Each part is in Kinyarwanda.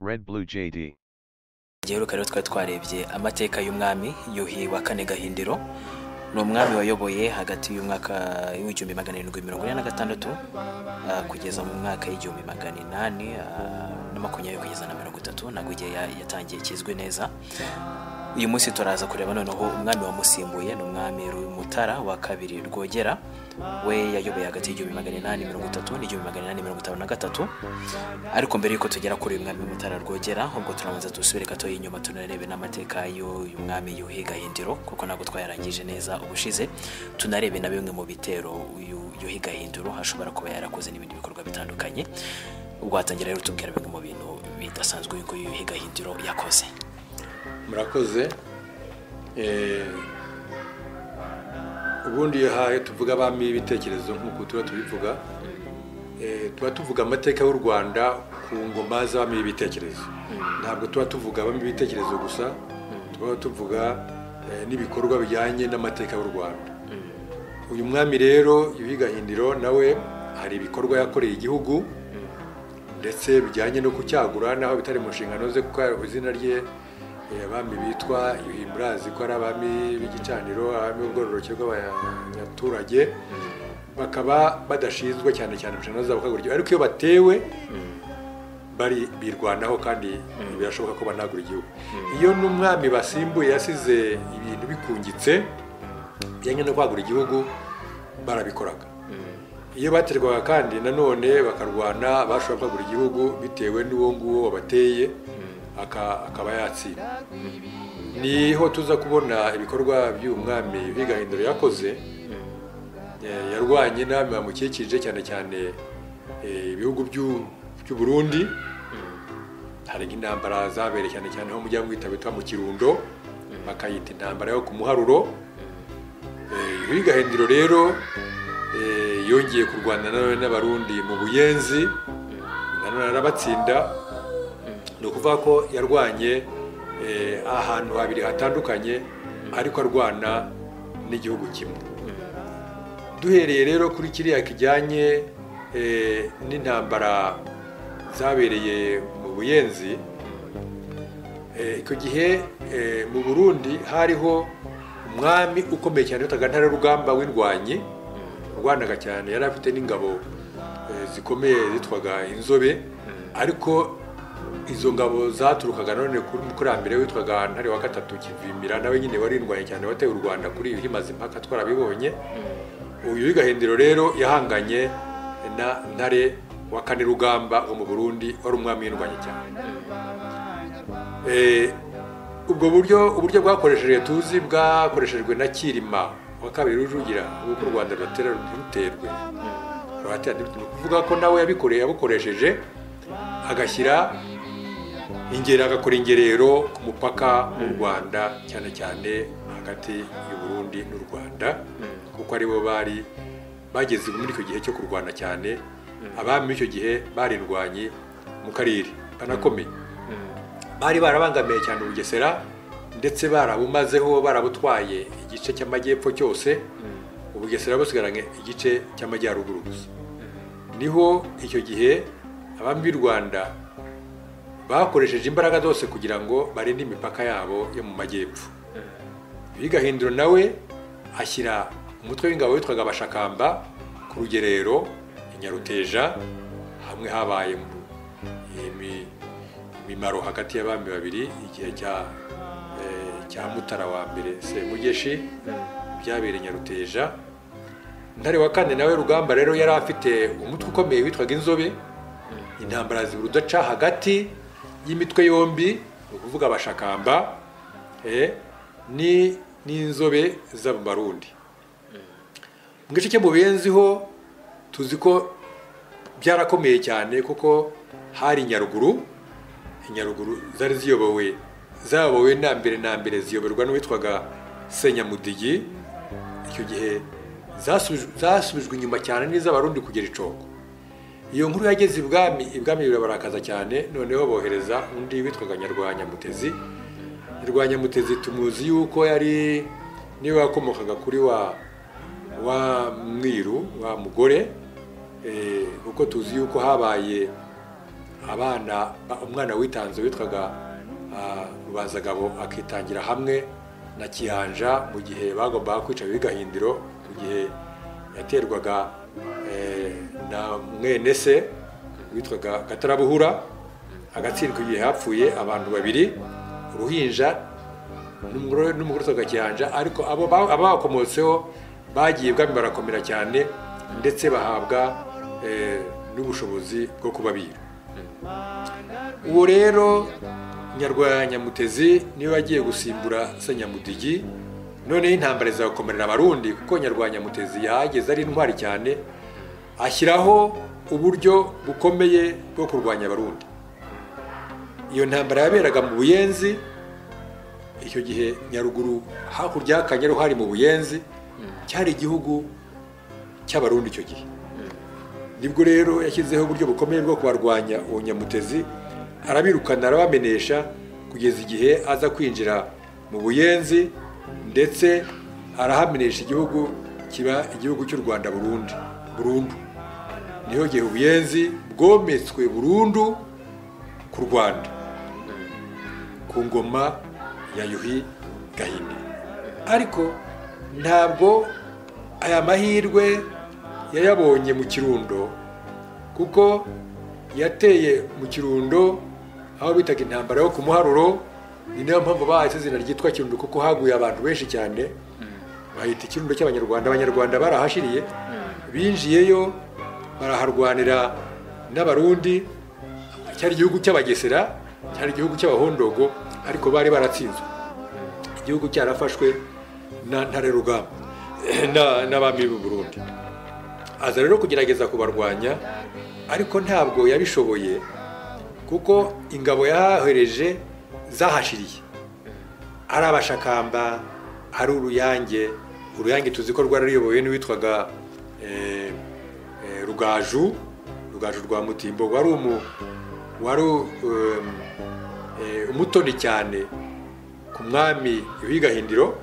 Red Blue JD. giheruka rero twari twarebye amateka y'umwami yuhi wa kane gahindiro ni umwami wayoboye hagati y'umwaka w'igihumbi magana arindwi mirongo ine na gatandatu ah, kugeza mu mwaka w'igihumbi magana inani ah, na makumyabiri kugeza na mirongo itatu ntabwo igihe ya- yatangiye kizwi neza uyu munsi turaza kureba noneho umwami wamusimbuye ni umwami Mutara wa kabiri rwogera we yayoboye hagati y'igihumbi magana inani mirongo itatu n'igihumbi magana inani mirongo itanu na gatatu ariko mbere y'uko tugera kuri uyu mwami Mutara rwogera ubwo turabanza dusubire gato inyuma tunarebe n'amateka y'uyu mwami Yuhi Gahindiro kuko ntabwo twayarangije neza ubushize tunarebe na bimwe mu bitero uyu Yuhi Gahindiro ashobora kuba yarakoze n'ibindi bikorwa bitandukanye ubwo hatangira rero tubwira bimwe mu bintu bidasanzwe uyu nguyu Yuhi Gahindiro yakoze murakoze Eh, ubundi iyo hahe tuvuga abami b'ibitekerezo nk'uko tuba tubivuga eh, tuba tuvuga amateka y'u rwanda ku ngoma z'abami b'ibitekerezo ntabwo tuba tuvuga abami b'ibitekerezo gusa tuba tuvuga eh, n'ibikorwa bijyanye n'amateka y'u rwanda uyu mwami rero yuhi gahindiro nawe hari ibikorwa yakoreye igihugu ndetse bijyanye no kucyagura naho bitari mu nshingano ze kuko hari izina rye eh, abami bitwa yuhi murazi ko ari abami b'igicaniro abami b'ubwororoke bw'abaturage bakaba badashinzwe cyane cyane mu nshingano zabo kagura igihugu ariko iyo batewe bari birwanaho kandi birashoboka ko banagura igihugu iyo n'umwami basimbuye yasize ibintu bikungitse bijyanye no kwagura igihugu barabikoraga iyo baterwaga kandi nanone bakarwana bashobora kwagura igihugu bitewe n'uwo nguwo wabateye aka- akaba yatsinda niho tuza kubona ibikorwa by'uyu mwami bigahindura yakoze Eh, yarwanye n'abami bamukikije cyane cyane eh, ibihugu by'u- by'u burundi hari nk'intambara zabereye cyane cyane ho mujya mwita bitwa mu kirundo bakayita intambara yo ku muharuro Eh, Yuhi Gahindiro rero eh, yongeye kurwana nanone n'abarundi mu buyenzi nanone arabatsinda ni ukuvuga ko yarwanye eh, ahantu habiri hatandukanye ariko arwana n'igihugu kimwe duhereye rero kuri kiriya kijyanye eh, n'intambara zabereye mu buyenzi Eh, icyo gihe eh, mu burundi hariho umwami ukomeye cyane witaga ntare rugamba w'indwanyi urwanaga cyane yari afite n'ingabo eh, zikomeye zitwaga inzobe ariko izo ngabo zaturukaga none kuri mukurambere witwaga ntare wa gatatu kivimira nawe nyine warindwanye cyane wateye u rwanda kuri iyo himaze impaka twarabibonye uyu w'igahindiro rero yahanganye na ntare wa kane rugamba wo mu burundi wari umwami w'indwanyi cyane Eh, ubwo buryo uburyo bwakoresheje tuzi bwakoreshejwe na kirima wa kabiri rujugira nk'uko u rwanda ruratera ntiruterwe ruratera ntiruterwe ni ukuvuga ko nawe yabikoreye yabukoresheje agashyira ingero agakora ingerero ku mupaka w'u rwanda cyane cyane hagati y'u burundi n'u rwanda kuko aribo bari bageze muri icyo gihe cyo kurwana cyane abami b'icyo gihe barindwanyi mu karere banakomeye bari barabangamiye cyane ubugesera ndetse barabumazeho barabutwaye igice cy'amajyepfo cyose ubugesera busigaranye igice cy'amajyaruguru gusa niho icyo gihe abami b'u rwanda bakoresheje imbaraga zose kugira ngo barinde imipaka yabo yo mu majyepfo bigahindura nawe ashyira umutwe w'ingabo witwaga abashakamba ku rugerero i nyaruteja hamwe habaye mu- imi- imimaro hagati y'abami babiri igihe cya eh, cya mutara wa mbere semugeshi byabereye i nyaruteja ntare wa kane nawe rugamba rero yari afite umutwe ukomeye witwaga inzobe intambara zibura udaca hagati y'imitwe yombi ni ukuvuga abashakamba eh, ni n'inzobe z'abarundi mu gice cyo mu benzi ho tuzi ko byarakomeye cyane kuko hari nyaruguru inyaruguru zari ziyobowe zayobowe na mbere na mbere ziyoborwa n'uwitwaga senyamudigi icyo gihe zasuj- zasubijwe inyuma cyane n'iz'abarundi kugera icongo iyo nkuru yageze ibwami ibwami birabarakaza cyane noneho bohereza undi witwaga nyarwanyamutezi nyarwanyamutezi tumuzi yuko yari niwe wakomokaga kuri wa wa mwiru wa mugore eh, kuko tuzi yuko habaye abana umwana witanze witwaga ah, rubanzagabo akitangira hamwe na kiyanja mu gihe bagombaga kwica bigahindiro mu gihe yaterwaga eh, na mwene se witwaga gatarabuhura agatsindwa igihe hapfuye abantu babiri uruhinja n'umugore n'umugore witwaga kiyanja ariko abo ba- abakomotseho bagiye ubwami barakomera cyane ndetse bahabwa eh, n'ubushobozi bwo kubabira ubu rero nyarwaya nyamutezi niwe agiye gusimbura se nyamudigi noneho intambara izakomerera abarundi kuko nyarwaya nyamutezi yahageze ari intwari cyane ashyiraho uburyo bukomeye bwo kurwanya abarundi iyo ntambara yaberaga mu buyenzi icyo gihe nyaruguru hakurya y'akanyaru hari mu buyenzi cyari igihugu cy'abarundi icyo gihe nibwo rero yashyizeho uburyo bukomeye bwo kubarwanya uwo nyamutezi arabirukana arabamenesha kugeza igihe aza kwinjira mu buyenzi ndetse arahamenesha igihugu kiba igihugu cy'u rwanda burundu burundu niho gihe ubuyenzi bwometswe burundu ku rwanda ku ngoma ya yuhi gahini ariko ntabwo aya mahirwe yayabonye mu kirundo kuko yateye mu kirundo aho bitaga intambara yo ku muharuro ni nayo mpamvu bahise izina ryitwa kirundo kuko haguye abantu benshi cyane bahita ikirundo cy'abanyarwanda abanyarwanda barahashiriye binjiyeyo baraharwanira n'abarundi cyari igihugu cy'abagesera cyari igihugu cy'abahondogo ariko bari baratsinzwe igihugu cyarafashwe na ntare rugamba na- n'abami b'u burundi aza rero kugerageza kubarwanya ariko ntabwo yabishoboye kuko ingabo yahahereje zahashiriye ari abashakamba ari uruyange uruyange tuzi ko rwarayobowe n'uwitwaga eh, eh, rugaju rugaju rwa mutimbo wari umu wari um, eh, umutoni cyane ku mwami w'igahindiro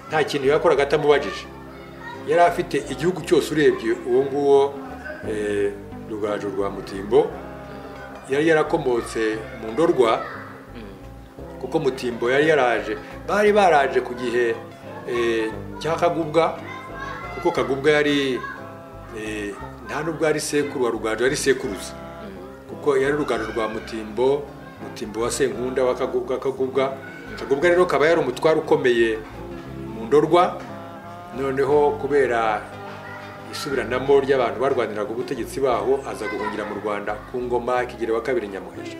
nta kintu yakoraga atamubajije yari afite igihugu cyose urebye uwo nguwo eh, rugaju rwa mutimbo yari yarakomotse mu ndorwa kuko mutimbo yari yaraje bari baraje ku gihe eh, cya kagubwa kuko kagubwa yari eh, nta nubwo yari sekuru wa rugaju yari sekuruza kuko yari urugaju rwa mutimbo mutimbo wa senkunda wa kagubwa kagubwa kagubwa rero kaba yari umutwaro ukomeye mu ndorwa noneho kubera isubiranamo ry'abantu barwaniraga ubutegetsi baho aza guhungira mu rwanda ku ngoma kigero wa kabiri nyamuhesha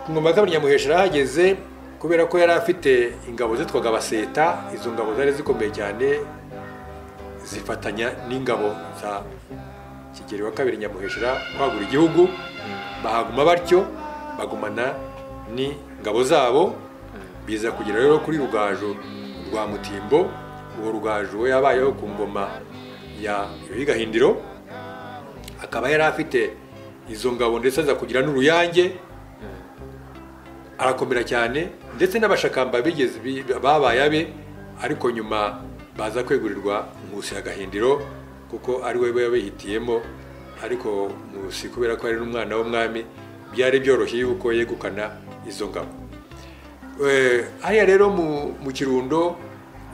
ku ngoma ya kabiri nyamuhesha yarahageze kubera ko yari afite ingabo zitwaga abaseta izo ngabo zari zikomeye cyane zifatanya n'ingabo za kigeli wa kabiri nyamuheshera kwagura igihugu bahaguma batyo bagumana n'ingabo zabo biza kugera rero kuri rugaju rwa mutimbo uwo rugaju we yabayeho ku ngoma ya yuhigahindiro akaba yari afite izo ngabo ndetse aza kugira n'uruyange arakomera cyane ndetse n'abashakamba bigeze bi- babaye abe ariko nyuma baza kwegurirwa nkusi ya gahindiro kuko ari we yabihitiyemo ariko nkusi kubera ko ari n'umwana w'umwami byari byoroshye yuko yegukana izo ngabo Eh, hariya rero mu, mu kirundo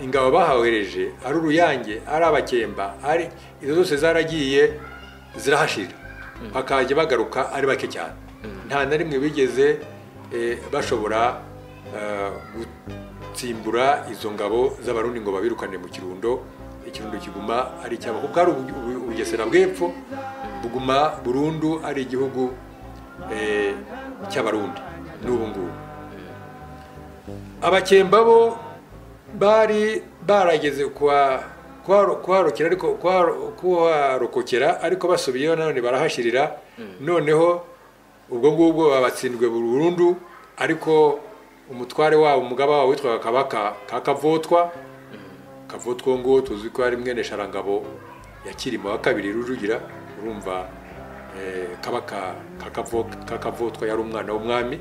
ingabo bahawereje ari uruyange ari abakemba ari izo zose zaragiye zirahashira bakajya bagaruka ari bake cyane nta na rimwe bigeze eh, bashobora eh, gutsimbura izo ngabo z'abarundi ngo babirukane mu kirundo ikirundo kiguma ari icyabo kuko ari ubu- ubu- ubugesera bw'epfo buguma burundu ari igihugu eh, cy'abarundi n'ubu ngubu abakemba bo bari barageze kwa kwaro- kwarokera ariko kwaro- kuharokokera ariko basubiyeho nanone barahashirira noneho ubwo ngubwo babatsindwe burundu ariko umutware wabo umugaba wabo witwaga kabaka ka kavotwa kavotwa uwo nguwo tuzi ko ari mwene sharangabo ya kirima wa kabiri rujugira urumva eh, kabaka ka Kavo- ka kavotwa yari umwana w'umwami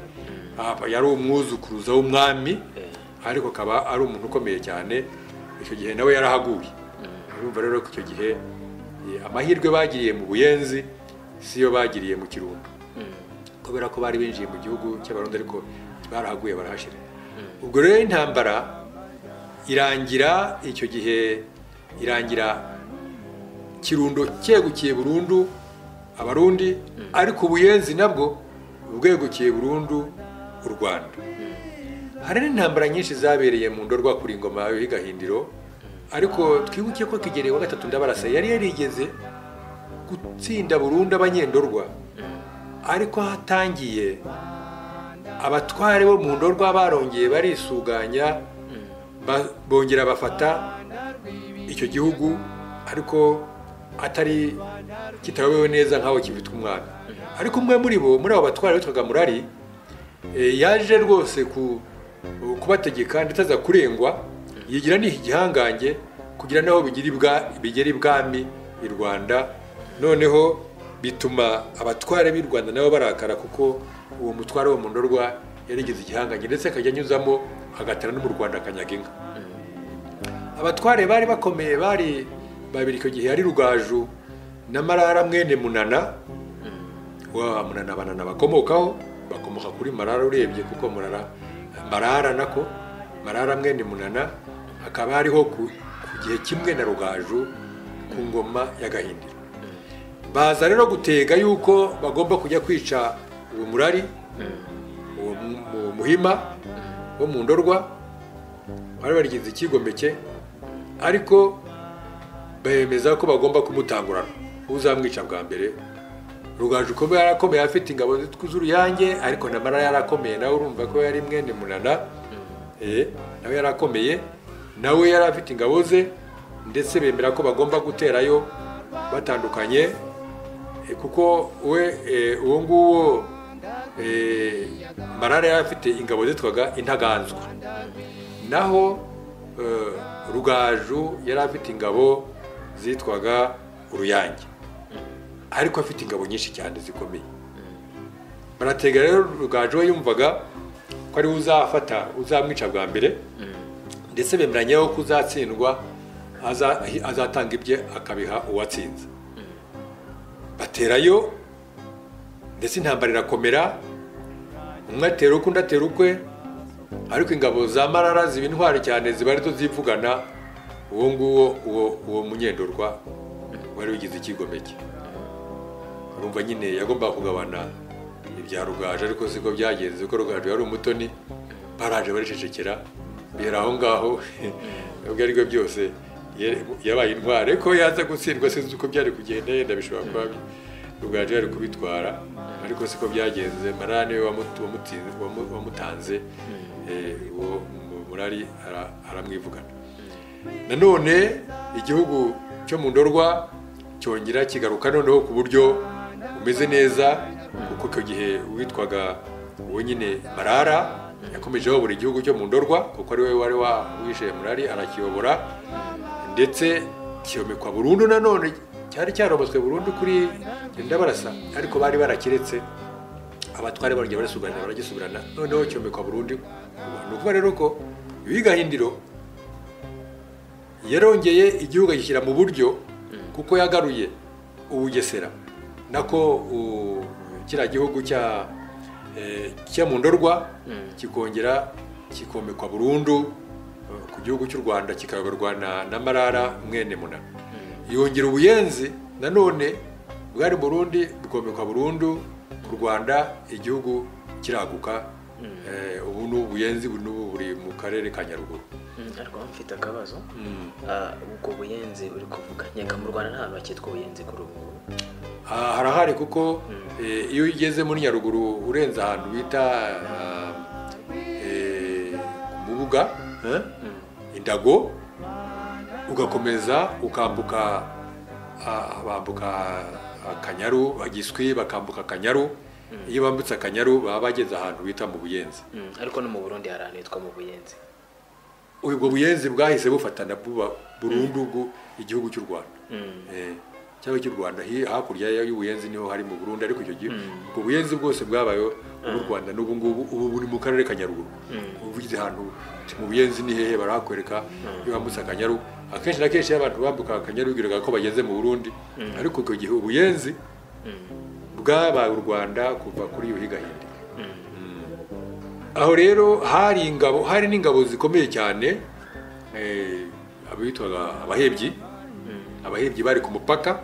Aba- yari umwuzukuruza w'umwami ariko akaba ari umuntu ukomeye cyane icyo gihe nawe yarahaguye urumva rero ko icyo gihe eh, amahirwe bagiriye mu buyenzi siyo bagiriye mu kirundo kubera ko bari binjiye mu gihugu cy'abarundi ariko barahaguye barahashyira ubwo rero intambara irangira icyo gihe irangira kirundo cyegukiye burundu abarundi ariko ubuyenzi nabwo bwegukiye burundu u rwanda hari n'intambara nyinshi zabereye mu ndorwa kuri ingoma y'igahindiro ariko twibuke ko kigereye wa gatatu ndabarasa yari yarigeze gutsinda burundu abanyendorwa ariko hatangiye abatware bo mu ndorwa barongeye barisuganya bongera bafata icyo gihugu ariko atari kitabewe neza nk'aho kibitwa umwami ariko umwe muri bo muri abo batware witwaga murari yaje rwose kubategeka ndetse aza kurengwa yigira ni igihangange kugira n'aho bigera ibwami i rwanda noneho bituma abatware b'i rwanda nabo barakara kuko uwo mutware wo mu ndorwa yarigeze igihangange ndetse akajya anyuzamo agatara no mu rwanda akanyaga inka abatware bari bakomeye bari babiri icyo gihe ari rugaju na marara mwene munana wa munana banana bakomokaho bakomoka kuri marara urebye kuko murara marara nako marara mwene munana akaba ariho ku gihe kimwe na rugaju ku ngoma y'agahindiro baza rero gutega yuko bagomba kujya kwica uwo murari uwo muhima wo mu ndorwa bari barigize ikigomeke ariko bemeza ko bagomba kumutangurana uzamwica bwa mbere rugaju uko yarakomeye afite ingabo z'uruyange ariko na mara yarakomeye nawe urumva ko yari mwene munana nawe yarakomeye nawe yari afite ingabo ze ndetse bemera ko bagomba guterayo batandukanye kuko we uwo nguwo marara yari afite ingabo zitwaga intaganzwa naho rugaju yari afite ingabo zitwaga uruyange ariko afite ingabo nyinshi cyane zikomeye baratega rero rugaju we yumvaga ko ariwe uzafata uzamwica bwa mbere ndetse bemeranyeho ko uzatsindwa azatanga ibye akabiha uwatsinze baterayo ndetse intambara irakomera umwe atera uko undi atera ukwe ariko ingabo za marara ziba intwari cyane ziba arizo zivugana uwo nguwo uwo munyendorwa wari wigize ikigomeke urumva nyine yagombaga kugabana ibya rugaju ariko siko byagenze kuko rugaju yari umutoni baraje baricecekera bihera aho ngaho nubwo ari byo byose yabaye intwari ko yaza gutsindwa sinzi uko byari kugenda yenda bishobora kuba rugaju yari kubitwara ariko siko byagenze marara niwe wamutanze uwo murari aramwivugana nanone igihugu cyo mu ndorwa cyongera kigaruka noneho ku buryo bumeze neza kuko icyo gihe witwaga wenyine marara yakomeje ayobora igihugu cyo mu ndorwa kuko ari we wari wishe murari arakiyobora ndetse kiyomekwa burundu nanone cyari cyarobotswe burundu kuri ndabarasa ariko bari barakiretse abatware barongera barasubirana baragisubirana noneho cyomekwa burundu ni ukuvuga rero ko ibigahindiro yarongeye igihugu agishyira mu buryo kuko yagaruye ubugesera nako kiriya gihugu cya mu ndorwa kikongera kikomekwa burundu ku gihugu cy'u rwanda kikayoborwa na marara mwene munana yongera ubuyenzi nanone bwari burundi bukomekwa burundu ku rwanda igihugu kiraguka ubu ni ubuyenzi n'ubu buri mu karere ka nyaruguru ariko mfite akabazo ubwo buyenzi uri kuvuga nyaka mu rwanda nta bakitwa ubuyenzi kuri ubu ngubu harahari kuko iyo ugeze muri nyaruguru urenze ahantu bita mubuga indago ugakomeza ukambuka bambuka akanyaru bagiswi bakambuka akanyaru iyo bambutse akanyaru baba bageze ahantu bita mu buyenzi ariko no mu burundi hari ahantu hitwa mu buyenzi ubwo buyenzi bwahise bufatana buba burundu igihugu cy'u rwanda cyangwa cy'u rwanda hakurya y'ubuyenzi niho hari mu burundi ariko icyo gihe ubwo buyenzi bwose bwabayeho mu rwanda n'ubu ngubu ubu buri mu karere ka nyaruguru uvugize ahantu mu buyenzi ni hehe barahakwereka iyo bambutse akanyaru akenshi na kenshi iyo abantu bambuka akanyaru bibwiraga ko bageze mu burundi ariko icyo gihe ubuyenzi bwabaye u rwanda kuva kuri yuhi gahindiro aho rero hari ingabo hari n'ingabo zikomeye cyane eh, abitwaga abahebyi abahebyi bari ku mupaka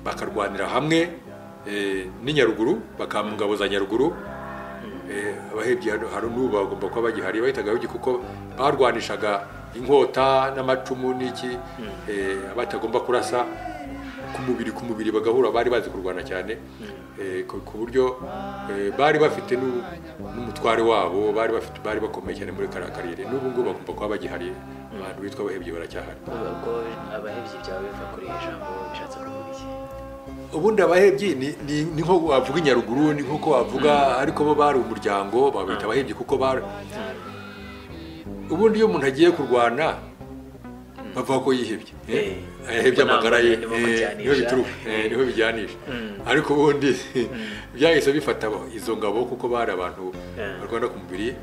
bakarwanira hamwe eh, n'i nyaruguru bakaba mu ngabo za nyaruguru Eh, abahebyi hano hano n'ubu bagomba kuba bagihari bahitaga abahebyi kuko barwanishaga inkota n'amacumu n'iki eh, abatagomba kurasa ku mubiri ku mubiri bagahura bari bazi kurwana cyane eh, ku ku buryo eh, bari bafite n'u- n'umutware wabo bari bafite bari bakomeye cyane muri kariya karere n'ubu ngubu bagomba kuba bagihari abantu bitwa abahebyi baracyahari ubwo abahebyi byawe biva kuri iri jambo bishatse kuvuga iki ubundi abahebyi ni, ni, ni nko wavuga i nyaruguru ni nk'uko wavuga ariko bo bari umuryango babita abahebyi kuko bari ubundi iyo umuntu agiye kurwana bavuga ko yihebye Eh. ahebye Ubwo amagara ye ntabwo nibo eh, mujyanisha. niho bituruka eh, niho bijyanisha ariko ubundi byahise bifata abo- izo ngabo kuko bari abantu Eh. barwana ku mubiri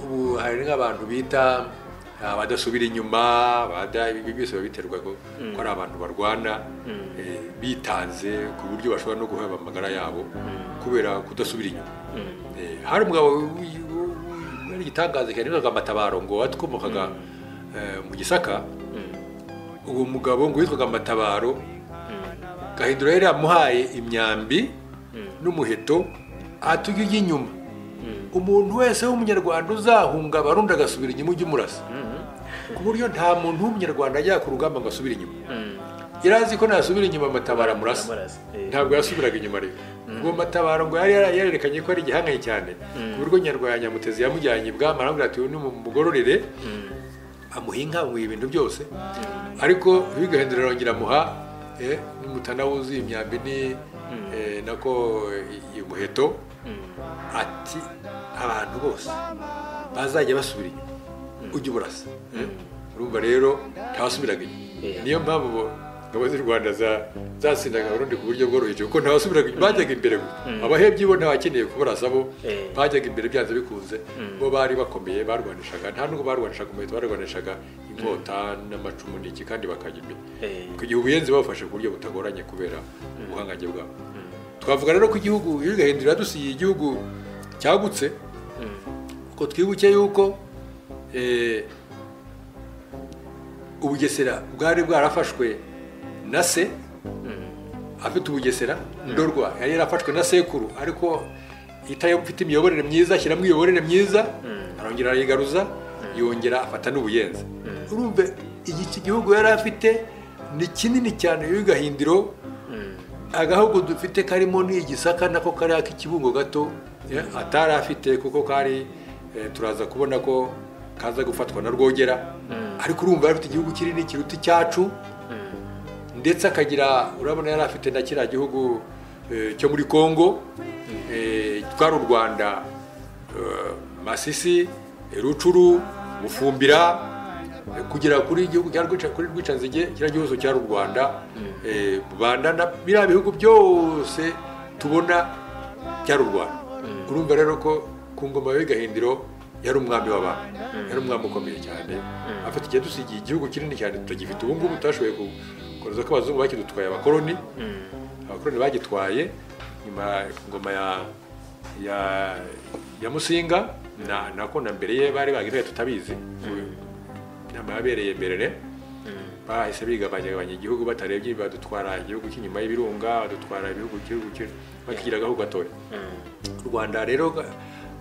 ubu hari nk'abantu bita abadasubira inyuma bada ibi byose biba biterwa ko ko ari abantu barwana eh, bitanze ku buryo bashobora no guheba amagara yabo kubera kudasubira inyuma Eh, hari umugabo w'i- w'i- wari igitangaza cyane witwaga matabaro ngo watwomokaga eh, mu gisaka uwo mugabo ngo witwaga matabaro gahindura yari yamuhaye imyambi n'umuheto atujya ujya inyuma umuntu wese w'umunyarwanda uzahunga abarundi agasubira inyuma ujya umurasa ku buryo nta muntu w'umunyarwanda ajya ku rugamba ngo asubire inyuma irazi ko nasubira inyuma matabaro amurasa Amurasa, eh. ntabwo yasubiraga inyuma rero ubwo matabaro ngo yari yara- yarerekanye ko ari igihangaye cyane ku buryo nyarwaya nyamutezi yamujyanye ibwami aramubwira ati uyu ni umugororere amuha inka amuha ibintu byose ariko bigahindura arongera amuha eh, n'umutana wuzuye imyambi ni eh, nako eh, umuheto ati abantu bose bazajya basubira inyuma ujya uburasa urumva rero ntawasubiraga Eh. inyuma niyo mpamvu bo- ingabo z'u rwanda za- zasindaga abarundi ku buryo bworoheje kuko ntawasubiraga inyuma bajyaga imbere gusa abahebyi bo ntabakeneye kubarasa bo Eh. bajyaga imbere byanze bikunze bo bari bakomeye barwanishaga nta nubwo barwanishaga umuheto barwanishaga inkota n'amacumu n'iki kandi bakajya imbere Eh. kugira ubuyenzi babafashe ku buryo butagoranye kubera ubuhangange bwabo twavuga rero ko igihugu iyo igahindura dusiye igihugu cyagutse ko twibuke yuko eh, ubugesera bwari bwarafashwe na se afite ubugesera ndorwa yari yarafashwe na sekuru ariko itayo ufite imiyoborere myiza ashyiramo imiyoborere myiza arongera arayigaruza yongera afata n'ubuyenzi urumve iki ki- gihugu yari afite ni kinini cyane y'u gahindiro agahugu dufite karimo ni igisaka nako kariya k'ikibungo gato eh, atari afite kuko kari eh, turaza kubona ko kaza gufatwa na rwogera ariko urumva yari afite igihugu kinini kiruta icyacu ndetse akagira urabona yari afite na kiriya gihugu eh, cyo muri congo eh, twari u rwanda eh, masisi eh, rucuru bufumbira eh, kugera kuri igihugu cya Rwica- kuri rwicanzige kiriya gihugu cyari u rwanda eh, rubanda na biriya bihugu byose tubona byari u rwanda urumva rero ko ku ngoma ya gahindiro yari umwami w'abantu yari umwami ukomeye cyane afite igihe dusigiye igihugu kinini cyane tutagifite ubu ngubu tutashoboye gukomeza ko abazungu bakidutwaye abakoloni abakoloni bagitwaye nyuma ku ngoma ya ya ya musinga na nako na mbere ye bari bagitwaye tutabizi inama yabereye mbere bahise bigabanyagabanya igihugu batarebye badutwara igihugu cy'inyuma y'ibirunga badutwara ibihugu igihugu cy- bakigira agahugu gatoya u rwanda rero ga-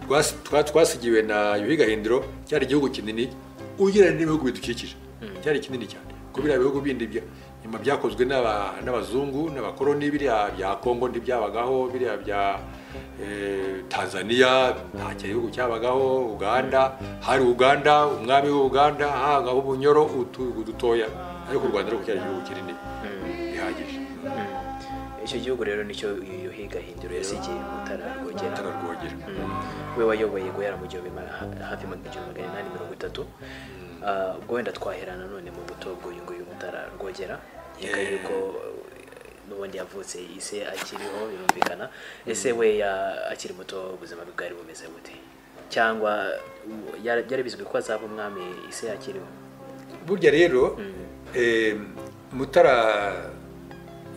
rwas- twa- twasigiwe na yuhi gahindiro cyari igihugu kinini ugereranyije n'ibihugu bidukikije cyari kinini cyane ko biriya bihugu bindi bya- nyuma byakozwe n'aba- n'abazungu n'abakoloni biriya bya kongo ntibyabagaho biriya bya eh, tanzania nta cya gihugu cyabagaho uganda hari uganda umwami w'uganda hagaho ubunyoro utugu dutoya ariko u rwanda rero cyari igihugu kinini bihagije icyo gihugu rero nicyo yuhi gahindiro yasigiye mutara rwogera atararwogera we wayoboye guhera mu gihumbi ma- ha- hafi mu gihumbi magana inani mirongo itatu Ah, ubwo wenda twahera nanone mu buto bw'uyu nguyu mutara rwogera nkeka Eh. yuko eh, n'ubundi yavutse ise akiriho birumvikana ese we ya- akiri muto ubuzima bwe bwari bumeze bute cyangwa u- yari byari bizwi ko azaba umwami ise akiriho burya rero eh, mutara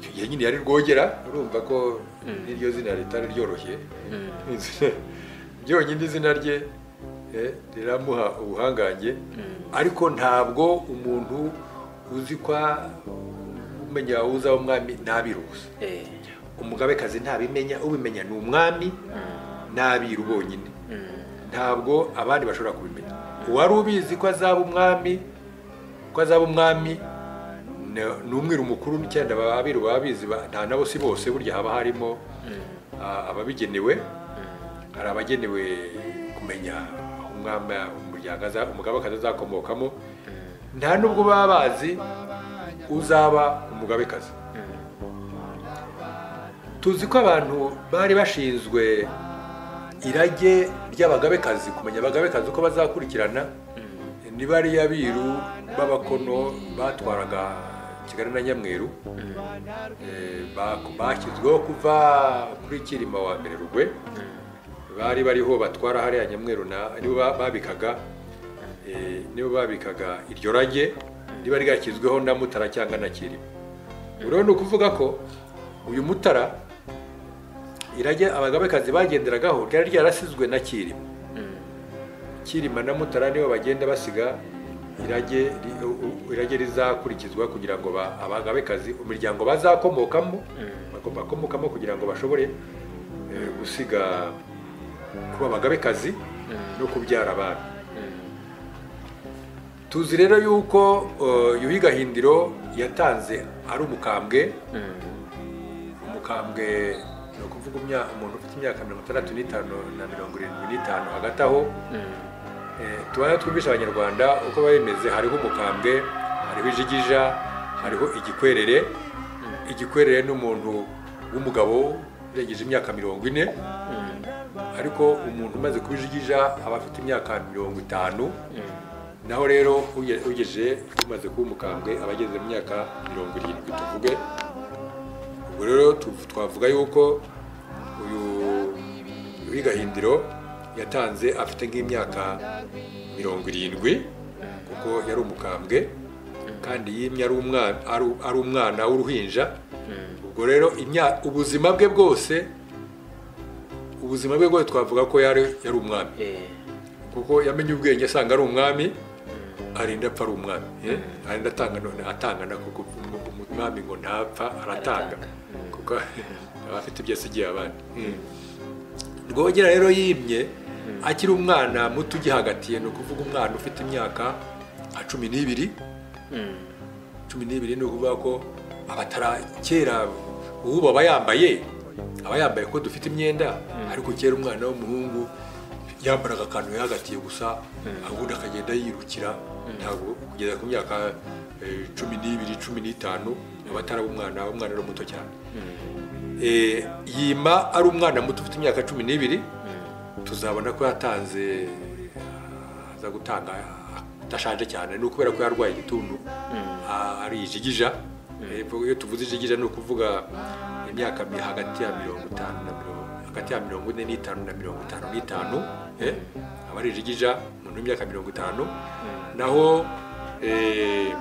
icyo gihe nyine yari rwogera urumva ko n'iryo zina ritari ryoroshye byonyine izina rye eh, riramuha ubuhangange ariko ntabwo umuntu uzi kwa umenya uza umwami ntabiruzi Eh, umugabekazi ntabimenya ubimenya ni umwami n'abiru bonyine ntabwo abandi bashobora kubimenya uwari ubizi ko azaba umwami ko azaba umwami ni- ni umwiru mukuru n'icyenda abiru babizi ba- nta nabo si bose burya haba harimo ah, ababigenewe hari abagenewe kumenya umwami umuryango aza- umugabekazi azakomokamo nta nubwo baba bazi uzaba umugabekazi tuzi ko abantu bari bashinzwe irage ry'abagabekazi kumenya abagabekazi uko bazakurikirana niba ari abiru b'abakono batwaraga kigali na nyamweru eh, ba- bashyizweho kuva kuri kirima wa mbere rugwe bari bariho batwara hariya nyamweru na nibo ba- babikaga eh, nibo babikaga iryo rage riba ryashyizweho na mutara cyangwa na kirima rero ni ukuvuga ko uyu mutara irage abagabekazi bagenderagaho ryari ryarasizwe na kirima kirima na mutara nibo bagenda basiga irage ri- u- u- irage rizakurikizwa kugira ngo ba- abagabekazi imiryango bazakomokamo bako- bakomokamo kugira ngo bashobore eh, gusiga kuba abagabekazi no kubyara abami tuzi rero yuko eh, yuhi gahindiro yatanze ari umukambwe umukambwe ni ukuvuga imya- umuntu ufite imyaka mirongo itandatu n'itanu na mirongo irindwi n'itanu hagati aho Eh, tubana twumvisha abanyarwanda uko biba bimeze hariho umukambwe hariho ijigija hariho igikwerere igikwerere ni umuntu w'umugabo urengeje imyaka mirongo ine ariko umuntu umaze kuba ijigija aba afite imyaka mirongo itanu naho rero uge- ugejeje umaze kuba umukambwe aba ageze mu myaka mirongo irindwi tuvuge ubwo rero tu- twavuga yuko uyu uyu gahindiro yatanze afite nk'imyaka mirongo irindwi kuko yari umukambwe kandi yimye ari umwana ari- ari umwana w'uruhinja ubwo rero imya- ubuzima bwe bwose ubuzima bwe bwose twavuga ko yari yari umwami eh, kuko yamenye ubwenge asanga ari umwami arinda apfa ari umwami eh? arinda atanga none atanga na kuko umu- umwami ngo ntapfa aratanga Aratanga. kuko aba afite ibyo asigiye abandi rwogera rero yimye akiri umwana muto ugihagatiye ni ukuvuga umwana ufite imyaka nka cumi n'ibiri cumi n'ibiri ni ukuvuga ko abatara kera ubu aba yambaye aba yambaye ko dufite imyenda ariko kera umwana w'umuhungu yambaraga akantu yahagatiye gusa ubundi akagenda yirukira ntabwo kugeza ku myaka eh, cumi n'ibiri cumi n'itanu aba ataraba umwana umwana ari muto cyane Eh, yima ari umwana muto ufite imyaka cumi n'ibiri tuzabona ko yatanze aza gutanga adashaje cyane ni ukubera ko yarwaye igituntu a- ari ijigija Hepfo iyo tuvuze ijigija ni ukuvuga imyaka mi- hagati ya mirongo itanu na mirongo hagati ya mirongo ine n'itanu na mirongo itanu n'itanu eh, aba ari ijigija umuntu w'imyaka mirongo itanu naho eh,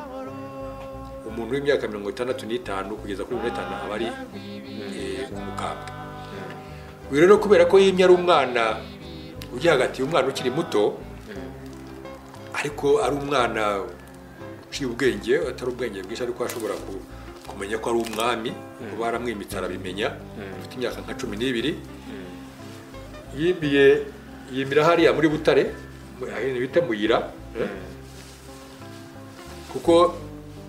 umuntu w'imyaka mirongo itandatu n'itanu kugeza kuri mirongo itanu aba ari eh, umukambwe uyu rero kubera ko yimye ari umwana ujya hagati umwana ukiri muto ariko ari umwana uciye ubwenge atari ubwenge bwinshi ariko ashobora ku- kumenya ko ari umwami kuba aramwimitse arabimenya ufite imyaka nka cumi n'ibiri yimiye yimira hariya muri butare mu- ahantu bita muyira eh? kuko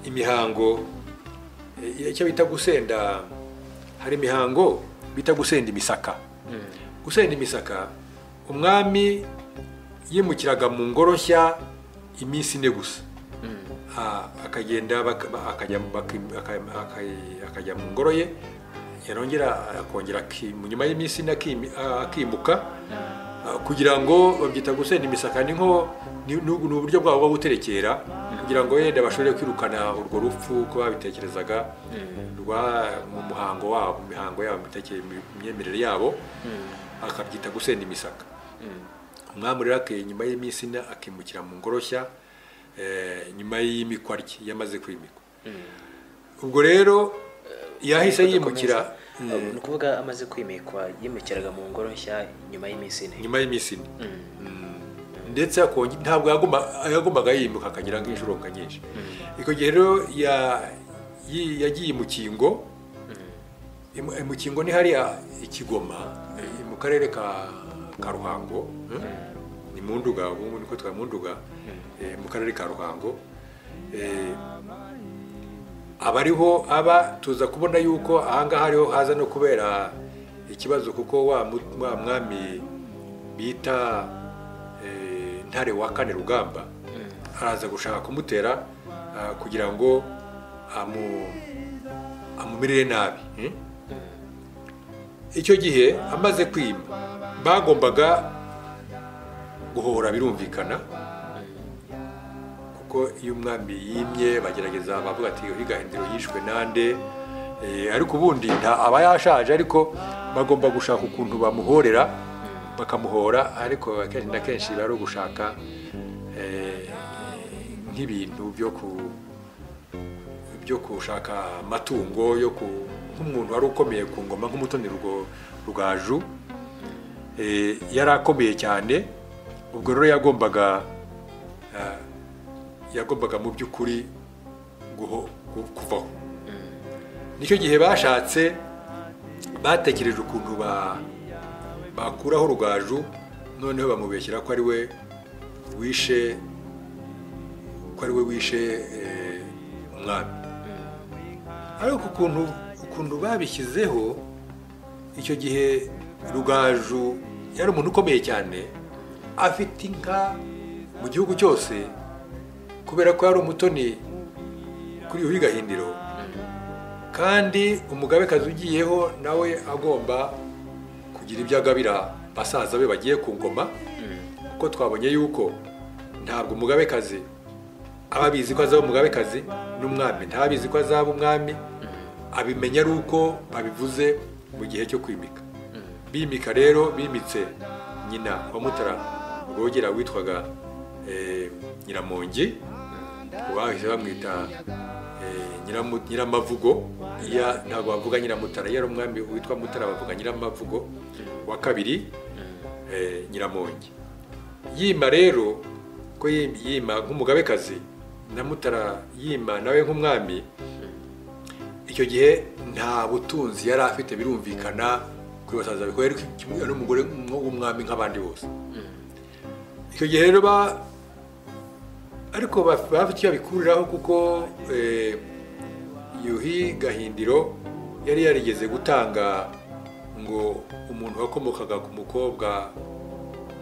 imihango eh, icyo bita gusenda hari imihango bita gusenda imisaka gusenda imisaka umwami yimukiraga mu ngoroshya iminsi ine gusa Ah, akagenda baka- ba- akajya mu- baki- aka- aka- akajya mu ngoro ye yarongera akongera aki- mu nyuma y'iminsi ine akimi- ah, akimuka Ah, kugira ngo babyita gusenda imisaka ni nko ni ni- ni uburyo bwabo bwo guterekera kugira ngo yenda bashobore kwirukana urwo rupfu uko babitekerezaga rwa mu muhango wabo mu mihango yabo mu mitekere- mu myemerere yabo akabyita gusenda imisaka umwami rero akeye nyuma y'iminsi ine akimukira mu ngoroshya eh, nyuma y'imikwa rye yamaze kwimikwa ubwo rero eh, yahise yimukira ni ukuvuga amaze kwimikwa yimukiraga mu ngoro nshya nyuma y'iminsi ine nyuma y'iminsi ine ndetse akonge- ntabwo yaguma- yagombaga yimuka akanyura nk'inshuro nka nyinshi icyo gihe rero ya- yi- yagiye mu kingo Imu- mu kingo ni hariya ikigoma i- mu karere ka ka ruhango ni mu nduga ubu niko twa mu nduga eh, mu karere ka ruhango Eh, aba ariho aba tuza kubona yuko ahangaha ariho haza no kubera ikibazo kuko wa mu- wa mwami bita eh, ntare wa kane rugamba araza gushaka kumutera ah, kugira ngo amu- amumirire nabi hmm? icyo gihe amaze kwima bagombaga guhora birumvikana kuko iyo umwami yimye bagerageza bavuga ati uyu gahindiro yishwe nande Eh, ariko ubundi nta aba yashaje ariko bagomba gushaka ukuntu bamuhorera bakamuhora ariko akenshi na kenshi biba ari ugushaka eh, nk'ibintu byo ku byo gushaka amatungo yo ku nk'umuntu wari ukomeye ku ngoma nk'umutoni rwo- rwaju Eh, yari akomeye cyane ubwo rero yagombaga eh, yagombaga mu by'ukuri guho- gu- kuvaho nicyo gihe bashatse batekereje ukuntu ba- bakuraho rugaju noneho bamubeshyira ko ari we wishe ko ari we wishe eh, umwami ariko ukuntu ukuntu babishyizeho icyo gihe rugaju yari umuntu ukomeye cyane afite inka mu gihugu cyose kubera ko yari umutoni kuri uyu gahindiro kandi umugabekazi ugiyeho nawe agomba kugira ibyo agabira basaza be bagiye ku ngoma kuko twabonye yuko ntabwo umugabekazi aba abizi ko azaba umugabekazi n'umwami ntabizi ko azaba umwami abimenya ari uko babivuze mu gihe cyo kwimika bimika rero bimitse nyina wa mutara rwogera witwaga eh, nyiramongi bahise bamwita eh, Nyiramu- nyiramavugo iya ntabwo bavuga nyiramutara iyo ari umwami witwa mutara bavuga nyiramavugo wa kabiri eh, nyiramongi yima rero ko yim- yima nk'umugabekazi na mutara yima nawe nk'umwami icyo gihe nta butunzi yari afite birumvikana kuri basaza be kuko yari kimwe n'umugore w'umwami nk'abandi bose icyo gihe rero ba ariko baf- bafite icyo babikuriraho kuko eh, yuhi gahindiro yari yarigeze gutanga ngo umuntu wakomokaga ku mukobwa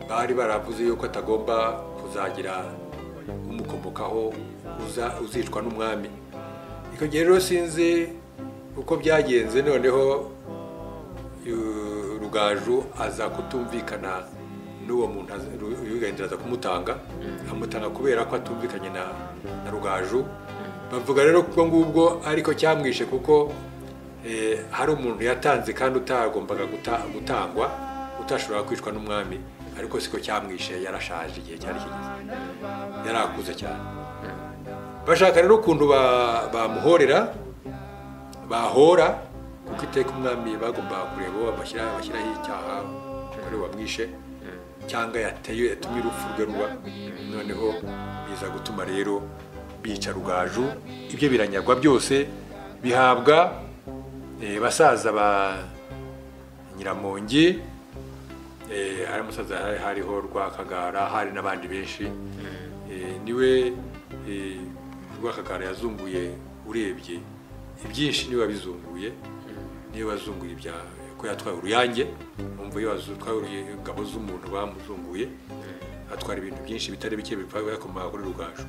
bari baravuze yuko atagomba kuzagira umukomokaho uza- uzicwa n'umwami icyo gihe rero sinzi uko byagenze noneho yu- rugaju aza kutumvikana n'uwo muntu aza- Ru- Yuhi aza kumutanga amutanga kubera ko atumvikanye na na rugaju bavuga rero ko ngubwo ariko cyamwishe kuko eh, hari umuntu yatanze kandi utagombaga guta- gutangwa utashoboraga kwicwa n'umwami ariko siko cyamwishe yarashaje igihe cyari kigeze yarakuze cyane bashaka rero ukuntu ba- bamuhorera bahora kuko iteka umwami bagombaga kureba uwo bashyira- bashyiraho icyaha kuri wamwishe cyangwa yateye yatumye urupfu rwe ruba noneho biza gutuma rero bica rugaju ibyo biranyagwa byose bihabwa eh, basaza ba nyiramongi eh, hari umusaza hari- hariho rwakagara hari n'abandi benshi Eh, niwe eh, rwakagara yazunguye urebye ibyinshi niwe wabizunguye niwe wazunguye ibya ko yatwaye uruyange umva iyo watwaye ingabo z'umuntu bamuzunguye atwara ibintu byinshi bitari bike bikomanga kuri rugaju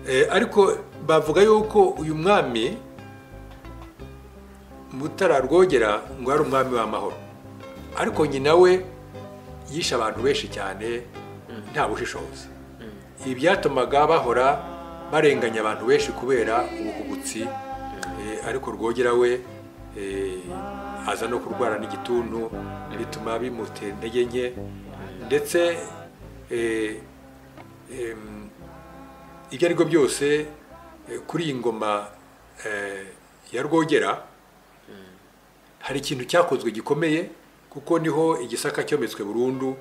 Eh, ariko bavuga yuko uyu mwami mutara rwogera ngo ari umwami w'amahoro ariko nyina we yishe abantu benshi cyane nta bushishozi ibi byatumaga bahora barenganya abantu benshi kubera ubuhubutsi eh, ariko rwogera we eh, aza no kurwara n'igituntu bituma bimutera intege nke ndetse eh, em, ibyo ari byo byose eh, kuri iyi ngoma eh, ya rwogera hari ikintu cyakozwe gikomeye kuko niho igisaka cyometswe burundu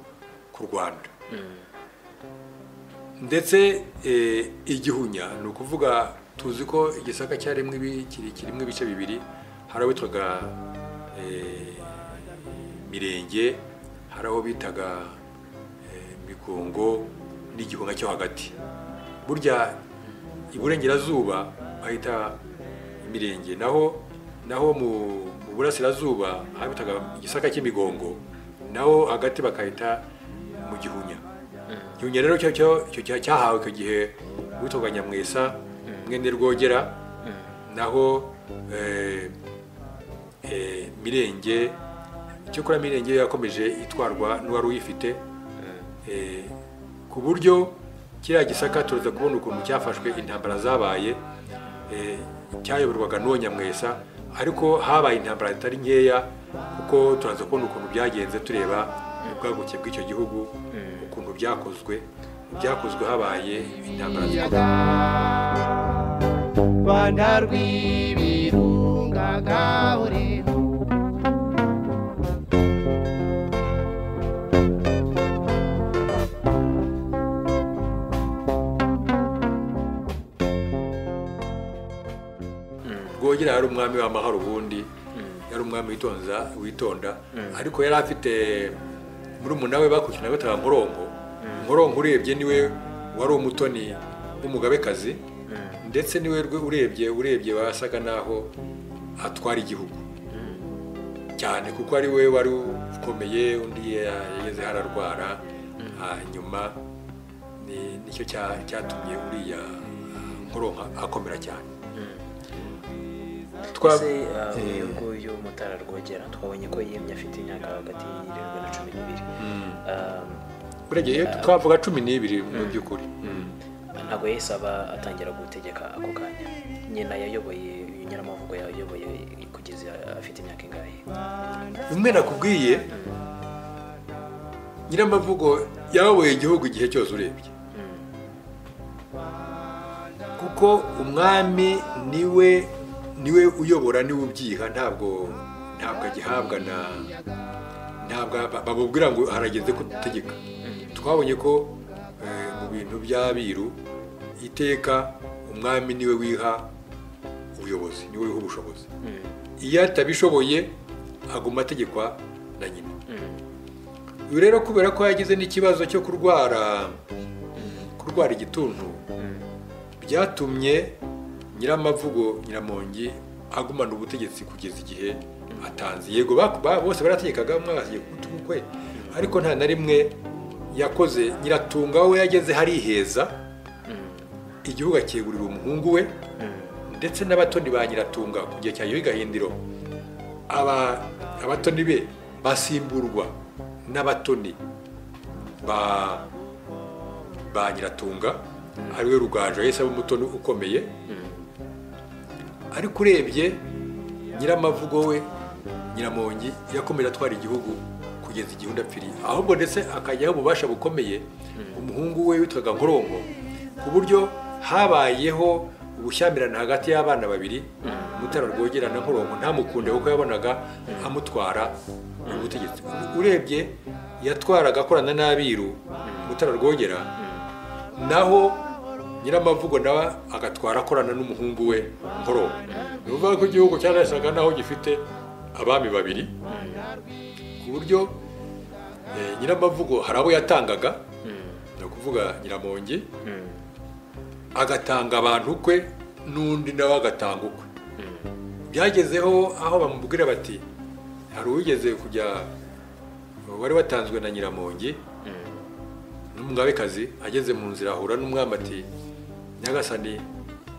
ku rwanda ndetse eh, igihunya ni ukuvuga tuzi ko igisaka cyarimo ibi- kiri- kirimo ibice bibiri hari aho witwaga eh, mirenge hari aho bitaga eh, migongo n'igihunga cyo hagati burya iburengerazuba bahita imirenge naho naho mu mu burasirazuba aho bitaga igisaka cy'imigongo naho hagati bakahita mu gihunya gihunya rero cyo cyo- cyo cya- cyahawe icyo gihe uwitwaga nyamwesa mwene rwogera naho eh, eh, mirenge icyakora mirenge yakomeje itwarwa n'uwari uyifite Eh, ku buryo kiriya gisaka turaza kubona ukuntu cyafashwe intambara zabaye eh, cyayoborwaga n'uwo nyamwesa ariko habaye intambara zitari nkeya kuko turaza kubona ukuntu byagenze tureba ubwaguke bw'icyo gihugu ukuntu byakozwe mu byakozwe habaye intambara zikomeye ikiyaga rwanda rw'ibirunga gahure rwogera yari umwami w'amahoro ubundi yari umwami witonza witonda ariko yari afite murumuna we bakurikirana bataga nkoronko nkoronko urebye niwe wari umutoni w'umugabekazi ndetse niwe rwe- urebye urebye wasaga naho atwara igihugu cyane kuko ari we wari ukomeye undi yageze hararwara hanyuma ni- nicyo cya- cyatumye uriya nkoronko akomera cyane Twa- twese Eh. uyu nguyu mutara rwogera twabonye ko yemye afite imyaka hagati y'irindwi na cumi n'ibiri Ah, uregeye twavuga cumi n'ibiri mu by'ukuri ntabwo yahise aba atangira gutegeka ako kanya nyina yayoboye uyu nyiramavugo yayoboye kugeza afite imyaka ingahe bimwe nakubwiye nyiramavugo yayoboye igihugu igihe cyose urebye kuko umwami niwe niwe uyobora niwe ubyiha ntabwo ntabwo agihabwa na ntabwo ba- bamubwira ngo harageze kudutegeka twabonye ko eh, mu bintu by'abiru iteka umwami niwe wiha ubuyobozi niwe wiha ubushobozi iyo atabishoboye aguma ategekwa na nyina uyu rero kubera ko yagize n'ikibazo cyo kurwara kurwara igituntu byatumye nyiramavugo nyiramongi agumana ubutegetsi kugeza igihe atanze yego baku- ba- bose barategekaga umwe agategeka ugutugu kwe ariko nta na rimwe yakoze nyiratunga we yageze hariheza igihugu akegurira umuhungu we ndetse n'abatoni ba nyiratunga ku gihe cya yuhi gahindiro aba abatoni be basimburwa n'abatoni ba ba nyiratunga ariwe rugaju yahise aba umutoni ukomeye ariko urebye nyiramavugo we nyiramongi yakomeje atwara igihugu kugeza igihe undi apfiriye ahubwo ndetse akajyaho ububasha bukomeye umuhungu we witwaga nkoronko ku buryo habayeho ubushyamirane hagati y'abana babiri mutara rwogera na nkoronko ntamukunde kuko yabonaga amutwara ubutegetsi urebye yatwaraga akorana n'abiru mutara rwogera naho nyiramavugo nawe agatwara akorana n'umuhungu we nkoro ni ukuvuga ko igihugu cyarasaga naho gifite abami babiri ku buryo eh, nyiramavugo hari abo yatangaga ni ukuvuga nyiramongi agatanga abantu kwe n'undi nawe agatanga ukwe byagezeho aho bamubwira bati hari uwigeze kujya wari watanzwe na nyiramongi n'umugabekazi ageze mu nzira ahura n'umwami ati nyagasani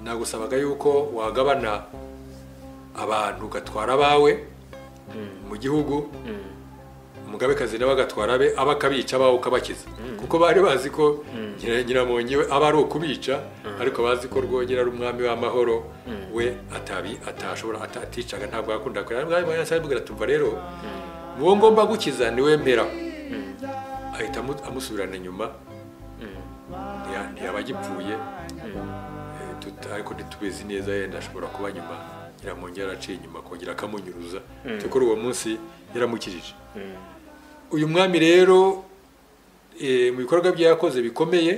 nagusabaga yuko wagabana abantu ugatwara abawe mu gihugu umugabekazi nawe agatwara abe aba akabica abawe ukabakiza kuko bari bazi ko nyira- nyiramongi we aba ari ukubica ariko bazi ko rwogera ari umwami w'amahoro we atabi atashobora ata- aticaga ntabwo yakunda kurera mwami wa yasa arabwira tuva rero uwo ngomba gukiza niwe mpera ahita amu- amusubirana inyuma Ntiya- ntiyaba agipfuye Eh, tuta- ariko ntitubizi neza yenda ashobora kuba nyuma yamwongera araciye inyuma akongera akamunyuruza kuko uwo munsi yaramukijije uyu mwami rero eh, mu bikorwa bye yakoze bikomeye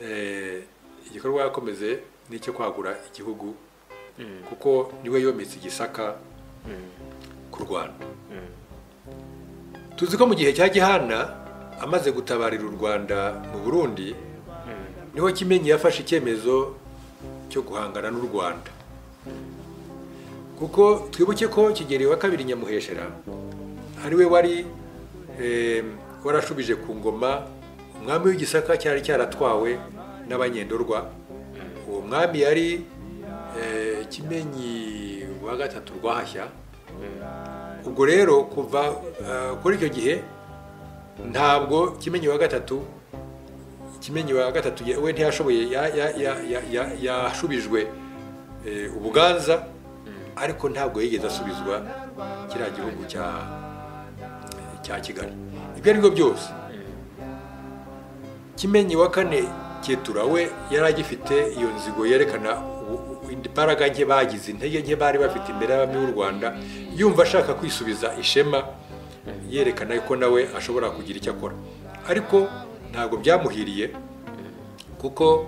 eh, igikorwa yakomeze ni icyo kwagura igihugu kuko niwe yometse igisaka ku rwanda tuzi ko mu gihe cya gihana amaze gutabarira u rwanda mu burundi niho kimenyi yafashe icyemezo cyo guhangana n'u rwanda kuko twibuke ko kigeli wa kabiri nyamuheshera ari we wari eh, warashubije ku ngoma umwami w'igisaka cyari cyaratwawe n'abanyendorwa uwo mwami yari eh, kimenyi wa gatatu rwahashya ubwo rero kuva eh, kuri icyo gihe ntabwo kimenyi wa gatatu kimenyi wa gatatu ye- we ntiyashoboye ya- ya- ya- ya- ya- yashubijwe eh, ubuganza ariko ntabwo yigeze asubizwa kiriya gihugu cya cya kigali ibyo aribyo byose kimenyi wa kane cyetura we yari agifite iyo nzigo yerekana ubu- ubu- imbaraga nke bagize intege nke bari bafite imbere y'abami b'u rwanda yumva ashaka kwisubiza ishema yerekana ko nawe ashobora kugira icyo akora ariko ntabwo byamuhiriye kuko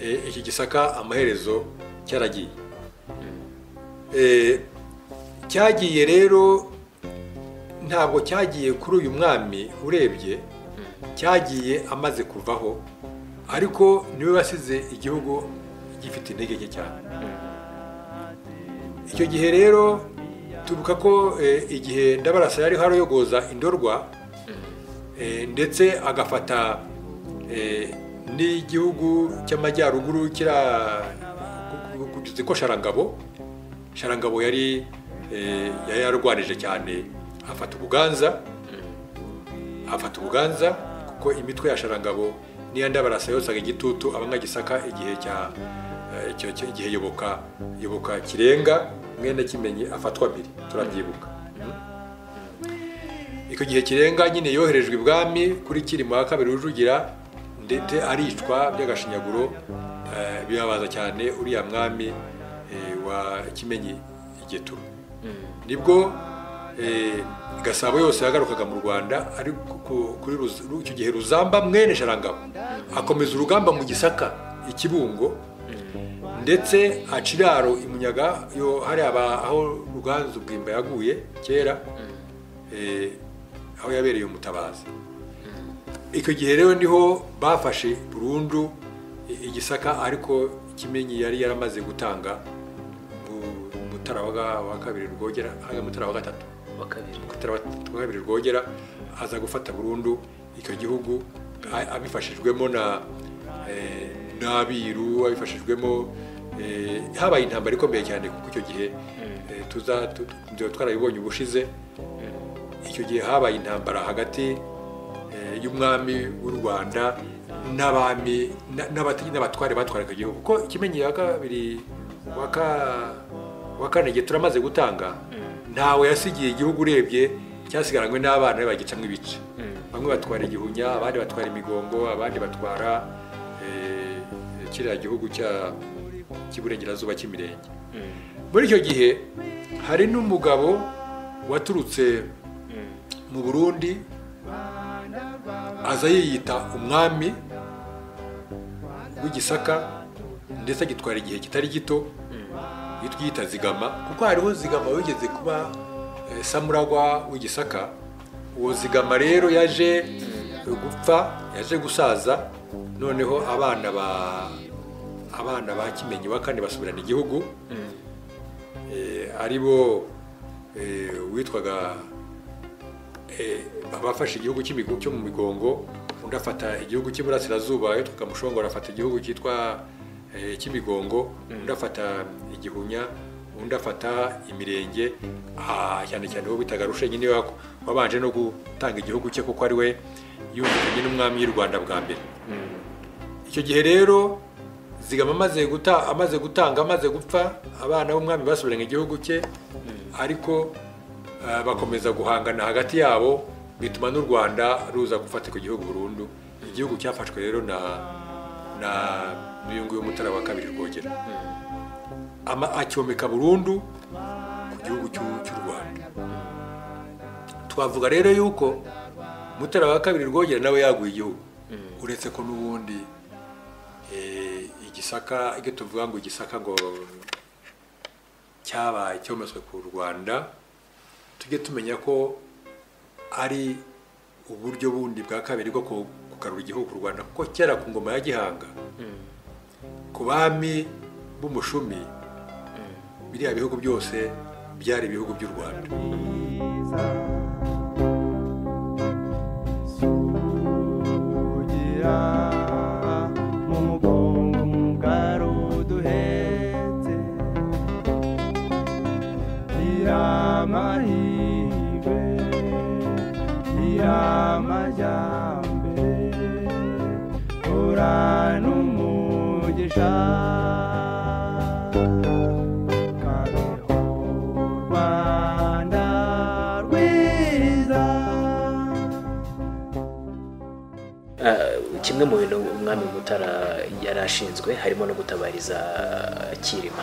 eh, iki gisaka amaherezo cyaragiye Eh, cyagiye rero ntabwo cyagiye kuri uyu mwami urebye cyagiye amaze kuvaho ariko niwe wasize igihugu gifite intege nke cyane icyo gihe rero tubuka ko eh, igihe ndabarasa yariho arayogoza indorwa eh, ndetse agafata eh, n'igihugu cy'amajyaruguru kira kugeze ko sharangabo sharangabo yari eh, yari yararwanije cyane afata ubuganza afata ubuganza kuko imitwe ya sharangabo niya ndabarasa yosaga igitutu abanga gisaka igihe cya eh, icyo- icyo- igihe yoboka yoboka kirenga mwene kimenyi afatwa mbere turabyibuka icyo gihe kirenga nyine yoherejwe ibwami kuri kirima wa kabiri rujugira ndetse aricwa by'agashinyaguro eh, bibabaza cyane uriya mwami eh, wa kimenyi igeturu nibwo eh, gasabo yose yagarukaga mu rwanda ari ku- ku- kuri Ruz- ru- icyo gihe ruzamba mwene sharangabo akomeza urugamba mu gisaka ikibungo ndetse aca iraro imunyaga yo hari aba aho ruganzu bwimba yaguye kera eh, aho yabereye umutabazi icyo gihe rero niho bafashe burundu i- igisaka ariko kimenyi yari yaramaze gutanga mu- mutara wa ga- wa kabiri rwogera hanga mutara wa gatatu wa kabiri mutara wa wa kabiri rwogera aza gufata burundu icyo gihugu a- abifashijwemo na eh, n'abiru abifashijwemo eh, habaye intambara ikomeye cyane kuko icyo gihe eh, tuza tu- tu- tuba twarabibonye ubushize icyo gihe habaye intambara hagati eh, y'umwami w'u rwanda n'abami na- n'abate- n'abatware batwaraga igihugu kuko ikimenyi ya kabiri wa ka- wa kane igihe turamaze gutanga ntawe yasigiye igihugu urebye cyasigaranywe n'abana be bagicamo ibice bamwe batwara igihunya abandi batwara imigongo abandi batwara eh, kiriya gihugu cya- cy'iburengerazuba cy'imirenge muri icyo gihe hari n'umugabo waturutse mu burundi aza yiyita umwami w'igisaka ndetse agitwara igihe kitari gito yitwita zigama kuko hariho zigama wigeze kuba eh, samuragwa w'igisaka uwo zigama rero yaje gupfa yaje gusaza noneho abana ba abana ba kimenyi wa kane basubirana igihugu Eh, ari bo eh, witwaga eh, abafashe igihugu cy'imigo- cyo mu migongo undi afata igihugu cy'iburasirazuba yitwaga mushongora afata igihugu cyitwa eh, cy'imigongo undi afata igihunya undi afata imirenge ah, cyane cyane uwo bitaga rushenyi niwe wak- wabanje no gutanga igihugu cye kuko ari we yumvikanye n'umwami w'i rwanda bwa mbere icyo gihe rero zigama amaze guta amaze gutanga amaze gupfa abana b'umwami basubiranye igihugu cye ariko eh, bakomeza guhangana hagati yabo bituma n'u rwanda ruza gufatirwa igihugu burundu igihugu cyafashwe rero na na miyungu y'umutara wa kabiri rwogera ama- acyomeka burundu ku gihugu cy'u- cy'u rwanda twavuga rero yuko mutara wa kabiri rwogera nawe yaguye igihugu uretse ko n'ubundi eh, igisaka ibyo tuvuga ngo igisaka ngo cyabaye cyometswe ku rwanda tujye tumenya ko ari uburyo bundi bwa kabiri bwo ku- kugarura igihugu ku rwanda kuko kera ku ngoma ya gihanga ku bami b'umushumi biriya bihugu byose byari ibihugu by'u rwanda kugira mu mugongo mugari uduhetse iramahirwe iramajyambere uranumugisha kabeho rwanda rwiza Ah, kimwe mu bintu umwami mutara yari ashinzwe harimo no gutabariza kirima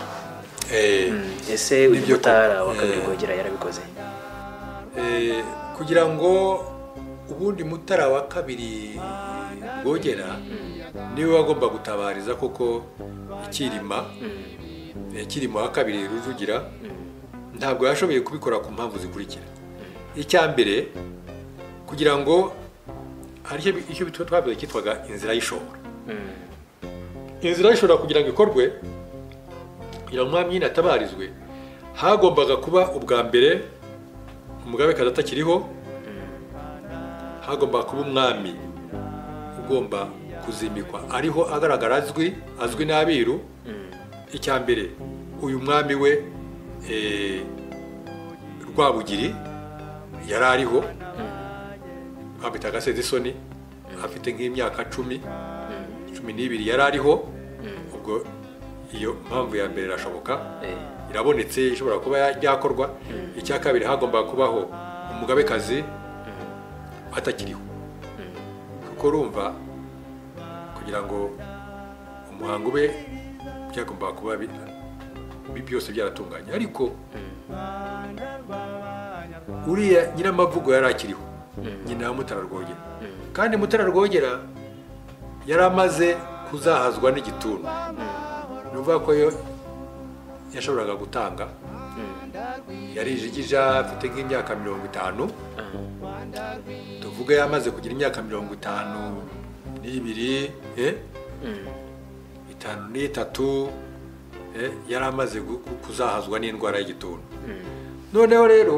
Eh, ese uyu Nibyo mutara koko. wa kabiri Eh. rwogera yarabikoze eh, kugira ngo ubundi mutara wa kabiri rwogera niwe wagomba gutabariza kuko ikirima eh, kirima wa kabiri rujugira ntabwo yashoboye kubikora ku mpamvu zikurikira icya mbere kugira ngo hari icyo- icyo bitwa twavuze cyitwaga inzira y'ishobora Mm, inzira ishobora kugira ngo ikorwe kugira ngo umwami nyine atabarizwe hagombaga kuba ubwa mbere umugabekazi atakiriho hagombaga kuba umwami ugomba kuzimikwa ariho agaragara azwi azwi n'abiru icya mbere uyu mwami we eh, rwabugiri yari ariho bamwitaga sezisoni afite nk'imyaka cumi cumi n'ibiri yari ariho ubwo iyo mpamvu ya mbere irashoboka eh, irabonetse ishobora kuba ya- yakorwa icya kabiri hagombaga kubaho umugabekazi atakiriho kuko urumva kugira ngo umuhango ube byagombaga kuba bi- bi- byose byaratunganye ariko uriya nyiramavugo yari akiriho nyina wa Mutara Rwogera kandi Mutara Rwogera yari amaze kuzahazwa n'igituntu ni ukuvuga ko yo yashoboraga gutanga yarijigija afite nk'imyaka mirongo itanu tuvuge yamaze kugira imyaka mirongo itanu n'ibiri eh? itanu n'itatu eh? yari amaze gu- gu- kuzahazwa n'indwara y'igituntu noneho rero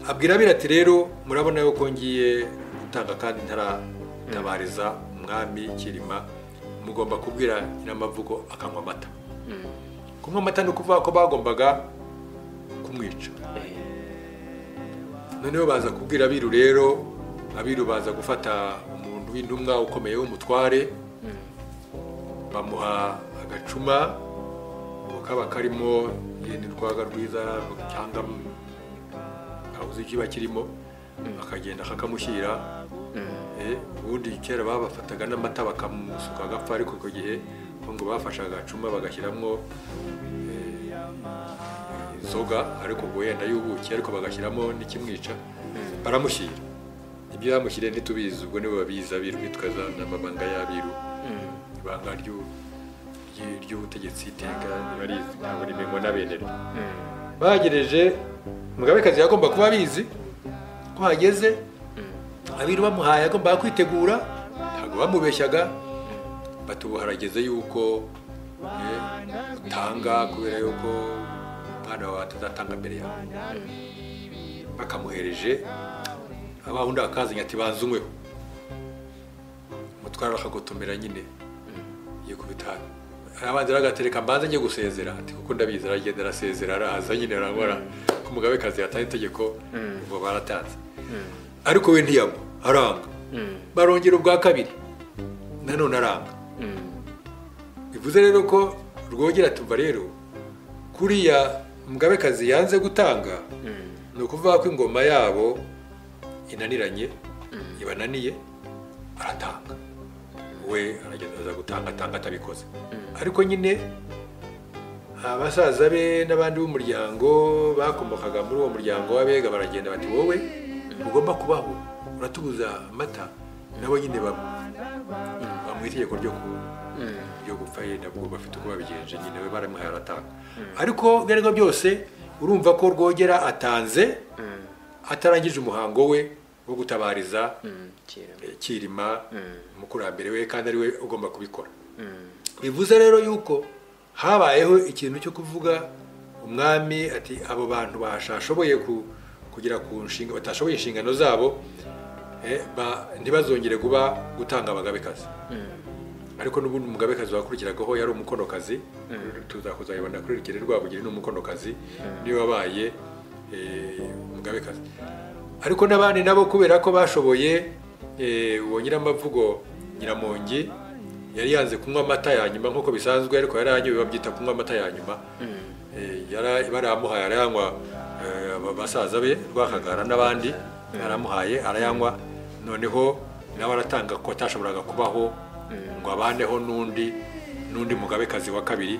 abwira abira ati rero murabona yuko ngiye gutanga kandi ntaratabariza umwami kirima mugomba kubwira nyiramavugo akanywa amata kunywa amata ni ukuvuga ko bagombaga kumwica eh, noneho baza kubwira abiru rero abiru baza gufata umuntu w'intumwa ukomeye w'umutware bamuha agacuma ubwo kaba karimo yenda urwaga rwiza cyangwa ntabuze ikiba kirimo akagenda akakamushyira Eh, ubundi kera babafataga n'amata bakamusuka agapfa ariko icyo gihe bo ngo bafashe agacuma bagashyiramo inzoga ariko ubwo wenda y'ubuki ariko bagashyiramo n'ikimwica baramushyira ibyo bamushyiriye ntitubizi ubwo nibo babizi abiru bitwaza n'amabanga y'abiru ibanga ryu- ryi- ry'ubutegetsi iteka ntibarizi ntabwo rimenywa na benera bagereje umugabekazi yagomba kuba abizi ko hageze abiru bamuhaye agomba kwitegura ntabwo bamubeshyaga batubu harageze yuko eh, utanga kubera yuko umwana wawe atazatanga mbere yawe bakamuhereje wa wundi akazanye ati banza unyweho umutware akagotomera nyine yikubita arabanza aragatereka mbanza njye gusezera ati kuko ndabizi aragenda arasezera arahaza nyine arangora ko umugabekazi yataye itegeko ubwo baratanze ariko we ntiyagwa aranga barongera ubwa kabiri nanone aranga bivuze rero ko rwogera tuva rero kuriya mugabekazi yanze gutanga ni ukuvuga ko ingoma yabo inaniranye ibananiye aratanga we aragenda aza gutanga atanga atabikoze ariko nyine abasaza be n'abandi b'umuryango bakomokaga muri uwo muryango w'abega baragenda bati wowe ntugomba kubaho uratubuza amata nabo nyine bamu bamuha itegeko ryo ku- ryo gupfa ye nabwo bafite uko babigenje nyine we baramuhaye aratanga ariko ibyo ari byo byose urumva ko rwogera atanze atarangije umuhango we wo gutabariza eh, kirima umukurambere we kandi ari we ugomba kubikora bivuze rero yuko habayeho ikintu cyo kuvuga umwami ati abo bantu bashashoboye ku- kugera ku nshinga batashoboye inshingano zabo eh, ba- ntibazongere kuba gutanga abagabekazi ariko n'ubundi umugabekazi wakurikiragaho yari umukonokazi tuza kuzayibona kuri rugero rwabugiri ni umukonokazi niwe wabaye eh, umugabekazi ariko n'abandi nabo kubera ko bashoboye eh, uwo nyiramavugo nyiramongi yari yanze kunywa amata ya nyuma nk'uko bisanzwe ariko yari yanyoye babyita kunywa amata ya nyuma Eh, yara- barayamuhaye arayanywa eh, aba- basaza be rwakagara n'abandi baramuhaye arayanywa noneho nawe aratanga ko atashoboraga kubaho ngo abaneho n'undi n'undi mugabekazi wa kabiri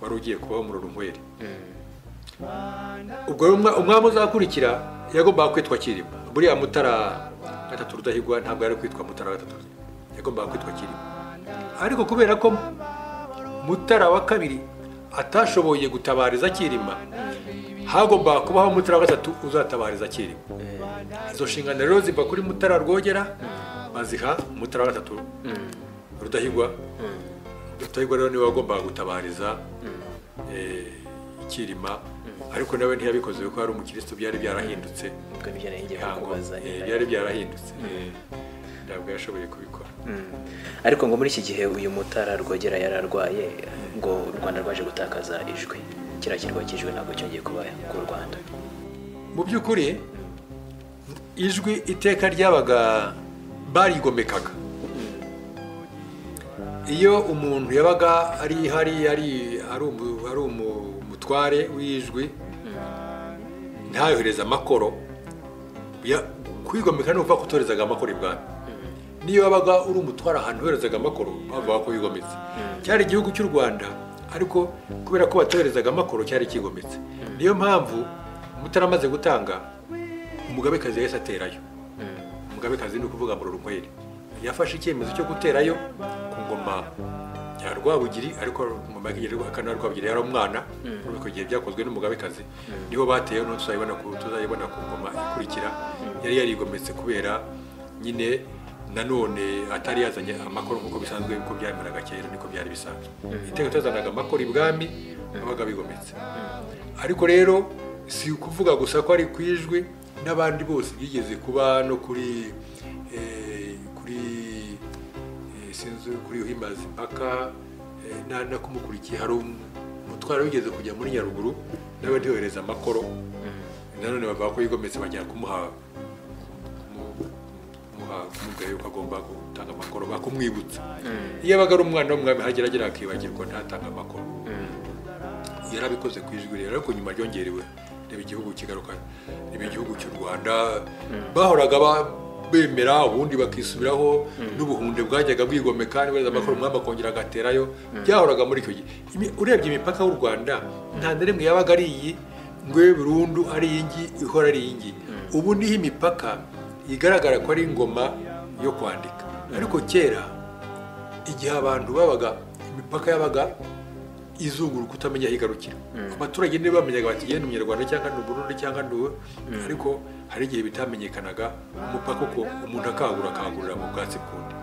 wari ugiye kubaho mu runyweri ubwo rero umwa- umwami uzakurikira yagombaga kwitwa kirima buriya mutara gatatu rudahigwa ntabwo yari kwitwa mutara gatatu yagombaga kwitwa kirima ariko kubera ko mutara wa kabiri atashoboye gutabariza kirima hagombaga kubaho mutara wa gatatu uzatabariza kirima izo nshingano rero ziva kuri mutara rwogera baziha mutara wa gatatu rudahigwa rudahigwa rero niwe wagombaga gutabariza eh, kirima ariko nawe ntiyabikoze kuko hari umukirisitu byari byarahindutse ubwo nibyo nari ngiye ntabwo kukubaza eh, byari byarahindutse eh, ntabwo yashoboye kubikora Mm. ariko ngo muri iki gihe uyu mutara rwogera yari arwaye ngo u rwanda rwaje gutakaza ijwi kiriya kirwa cy'ijwi ntabwo cyongeye kuba ku rwanda mu by'ukuri ijwi iteka ryabaga barigomekaga iyo umuntu yabaga ari hari ari ari umu- ari umu- umutware w'ijwi ntayohereze amakoro ya- kwigomeka ni ukuvuga ko utoherezaga amakoro ibwami niyo wabaga uri umutware ahantu uherezaga amakoro bavuga ko wigometse cyari igihugu cy'u rwanda ariko kubera ko batoherezaga amakoro cyari kigometse niyo mpamvu mutaramaze gutanga umugabekazi yahise aterayo umugabekazi ni ukuvuga mu rukweri yafashe icyemezo cyo guterayo ku ngoma ya rwabugiri ariko mu magiriro akana rwabugiri yari umwana muri icyo gihe byakozwe n'umugabekazi niho bateyeho n'uwo tuzayibona ku tuzayibona ku ngoma ikurikira yari yarigometse kubera nyine nanone atari yazanye amakoro nk'uko bisanzwe kuko byameraga kera niko byari bisanzwe iteka tutazanaga amakoro ibwami babaga bigometse ariko rero si ukuvuga gusa ko ari ku ijwi n'abandi bose byigeze kuba no kuri eh, kuri eh, sinzi kuri uhimaze impaka eh, na- n'akumukurikiye hari um- umutwaro wigeze kujya muri nyaruguru nawe ntiyohereza amakoro nanone bavuga ko yigometse bajya kumuha kumu- kumuha kumubwira yuko agomba gutanga amakoro bakumwibutsa iyo abaga ari umwana w'umwami hageragera akibagirwa ntatanga amakoro yarabikoze ku ijwi rero ariko nyuma ryongerewe reba igihugu kigaruka reba igihugu cy'u rwanda bahoraga ba- bemera ubundi bakisubiraho n'ubuhunde bwajyaga bwigomeka niba amakuru umwami akongera agaterayo byahoraga muri icyo gihe Imi- urebye imipaka y'u rwanda nta na rimwe yabaga ari iyi ngo ibe burundu ari iyi ngiyi ihora ari iyi ngiyi ubu niho imipaka igaragara ko ari ingoma yo kwandika ariko kera igihe abantu babaga imipaka yabaga izunguruka utamenya aho igarukira abaturage nibo bamenyaga bati yewe ni umunyarwanda cyangwa ni uburundi cyangwa ni uwe ariko hari igihe bitamenyekanaga umupaka uko umuntu akangura akangurira mu bwatsi bw'undi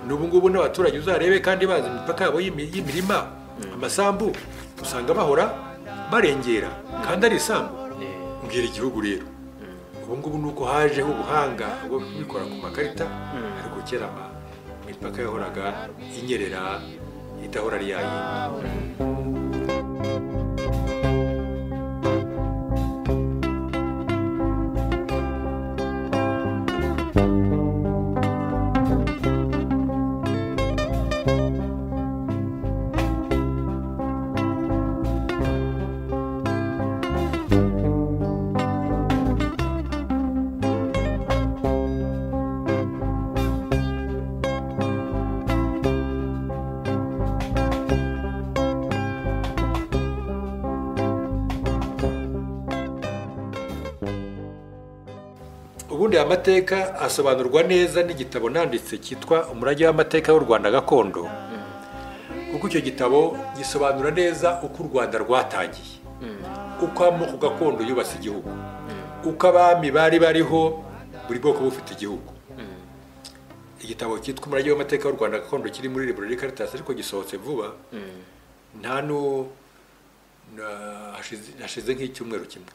n'ubu ngubu n'abaturage uzarebe kandi bazi imipaka yabo y'imi- y'imirima amasambu usanga bahora barengera kandi ari isambu mbwira igihugu rero ubu ngubu ni uko hajeho ubuhanga bwo kubikora ku makarita ariko kera ama- imipaka yahoraga inyerera idahora ari yayindi aya mateka asobanurwa neza n'igitabo nanditse cyitwa umurage w'amateka w'u rwanda gakondo kuko icyo gitabo gisobanura neza uko u rwanda rwatangiye uko amoko gakondo yubatse igihugu uko abami bari bariho buri bwoko bufite igihugu igitabo cyitwa umurage w'amateka w'u rwanda gakondo kiri muri library caritas ariko gisohotse vuba nta nu na- hashize- hashize nk'icyumweru kimwe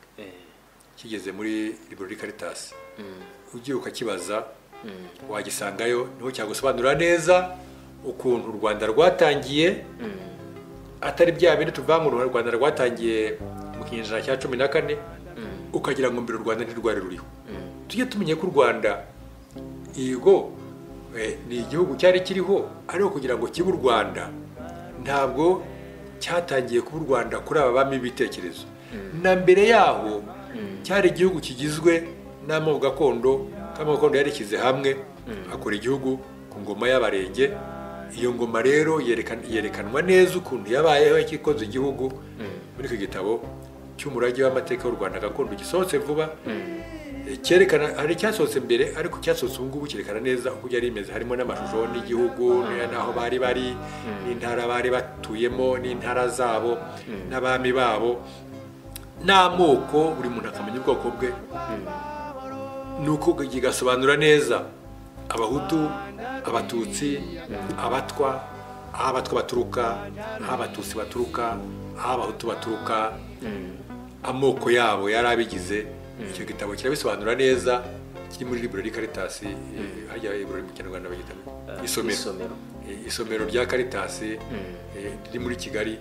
kigeze muri library caritas ugiye ukakibaza wagisangayo niho cyagusobanurira neza ukuntu u rwanda rwatangiye atari bya bindi tuvangura u rwanda rwatangiye mu kinyejana cya cumi na kane ukagira ngo mbere u rwanda ntirwari ruriho tujye tumenya ko u rwanda yego eh, ni igihugu cyari kiriho ariko kugira ngo kibe u rwanda ntabwo cyatangiye kuba u rwanda kuri aba bami b'ibitekerezo na mbere yaho cyari igihugu kigizwe n'amoko gakondo k'amoko gakondo yarishyize hamwe akora igihugu ku ngoma y'abarenge iyo ngoma rero yerekan- yerekanwa neza ukuntu yabayeho yakikoze igihugu muri icyo gitabo cy'umurage w'amateka w'u rwanda gakondo gisohotse vuba Eh, cyerekana hari icyasohotse mbere ariko icyasohotse ubu ngubu cyerekana neza uko byari bimeze harimo n'amashusho n'igihugu n- n'aho bari bari n'intara bari batuyemo n'intara zabo n'abami babo n'amoko buri muntu akamenya ubwoko bwe nuko kigasobanura neza abahutu abatutsi abatwa aho abatwa baturuka aho abatutsi baturuka aho abahutu baturuka amoko yabo yari abigize icyo gitabo kirabisobanura neza kiri muri library caritas eh, hajya library mu kinyarwanda bagita isomero isomero Eh, isomero rya caritas eh, riri muri kigali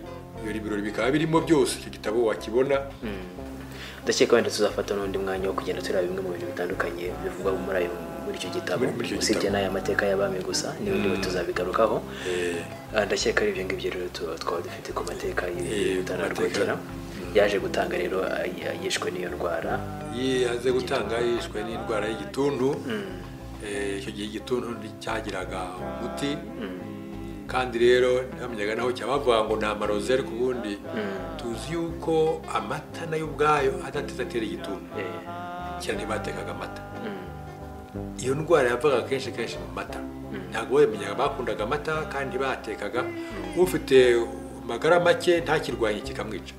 iyo library bikaba birimo byose icyo gitabo wakibona ndakeka wenda tuzafata n'undi mwanya wo kugenda tureba bimwe mu bintu bitandukanye bivugwa muri ayo muri icyo gitabo Muri- muri icyo usibye gitabo. n'aya mateka y'abami gusa n'ibindi bihe tuzabigarukaho Eh, Ah, ndakeka ari ibyo ngibyo rero tu- twaba dufite ku mateka Eh, ku y'urutana mateka. rwogera yaje gutanga rero ah, y- yishwe n'iyo ndwara yaze gutanga yishwe n'indwara y'igituntu Eh, icyo gihe igituntu cyagiraga umuti kandi rero ntamenyaga naho cyabavuga ngo ni amarozi ariko ubundi tuzi yuko amata nayo ubwayo adateze atera igituntu Eh, kera ntibatekaga amata mm, iyo ndwara yavaga kenshi kenshi mu mata ntabwo bamenyaga bakundaga amata kandi batekaga ufite amagara make ntakirwanye kikamwica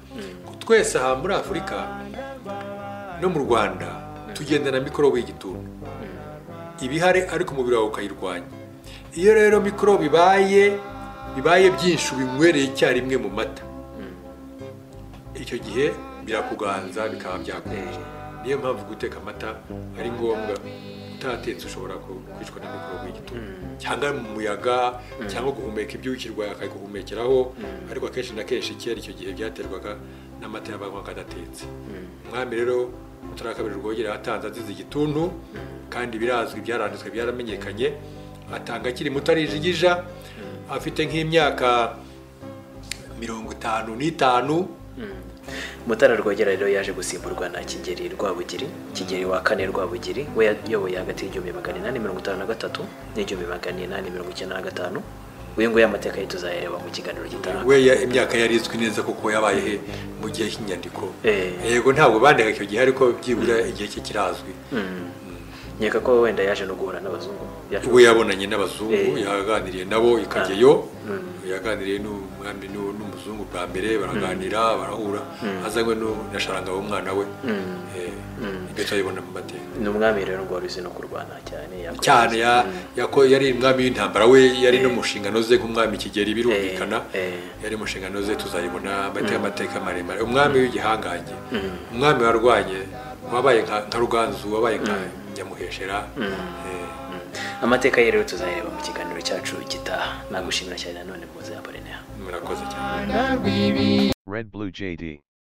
twese aha muri afurika no mu rwanda tugendana mikorobe y'igituntu ibihari ariko umubiri wawe ukayirwanya iyo rero mikorobe bibaye bibaye byinshi ubinywereye icyarimwe mu mata icyo gihe birakuganza bikaba byakwiye niyo mpamvu guteka amata ari ngombwa utatetse ushobora ku- kwicwa na mikorobe y'igituntu cyangwa mu muyaga cyangwa guhumeka ibyuki urwaye akabiguhumekeraho ariko akenshi na kenshi kera icyo gihe byaterwaga n'amata yabanywaga adatetse umwami rero mutara kabiri rwogera yatanze azize igituntu kandi birazwi byaranditswe byaramenyekanye atanga akiri muto arijigija afite nk'imyaka mirongo itanu n'itanu mm. mutara rwogera rero yaje gusimburwa na kigeri rwabugiri kigeri wa kane rwabugiri we yayoboye hagati y'igihumbi magana inani mirongo itanu na gatatu n'igihumbi magana inani mirongo icyenda na gatanu uyu nguyu amateka ye tuzayareba mu kiganiro gitaha we ya- imyaka yari izwi neza kuko yabaye he mu gihe cy'inyandiko Eh. yego ntabwo bandika icyo gihe ariko byibura igihe cye kirazwi Mm. nkeka ko wenda yaje no guhura n'abazungu yaje we yabonanye n'abazungu Eh. yaganiriye nabo i kageyo yaganiriye n'umwami n'u- n'umuzungu bwa mbere baraganira barahura azanywe nu- na sharanga w'umwana we Eh, ibyo turabibona mu mateka ni umwami rero ngo wari uzi no kurwana cyane yakoze- cyane ya- yako- yari umwami w'intambara we yari no mu nshingano ze nk'umwami kigeli birumvikana Eh, eh. yari mu nshingano ze tuzayibona amateka amateka maremare umwami w'igihangange umwami warwanye wabaye nka nka ruganzu wabaye nka nyamuheshera eh, amateka ye rero tuzayareba mu kiganiro cyacu gitaha nagushimira cyane nanone muze ya bareneha murakoze cyane Rwibira. Red Blue JD.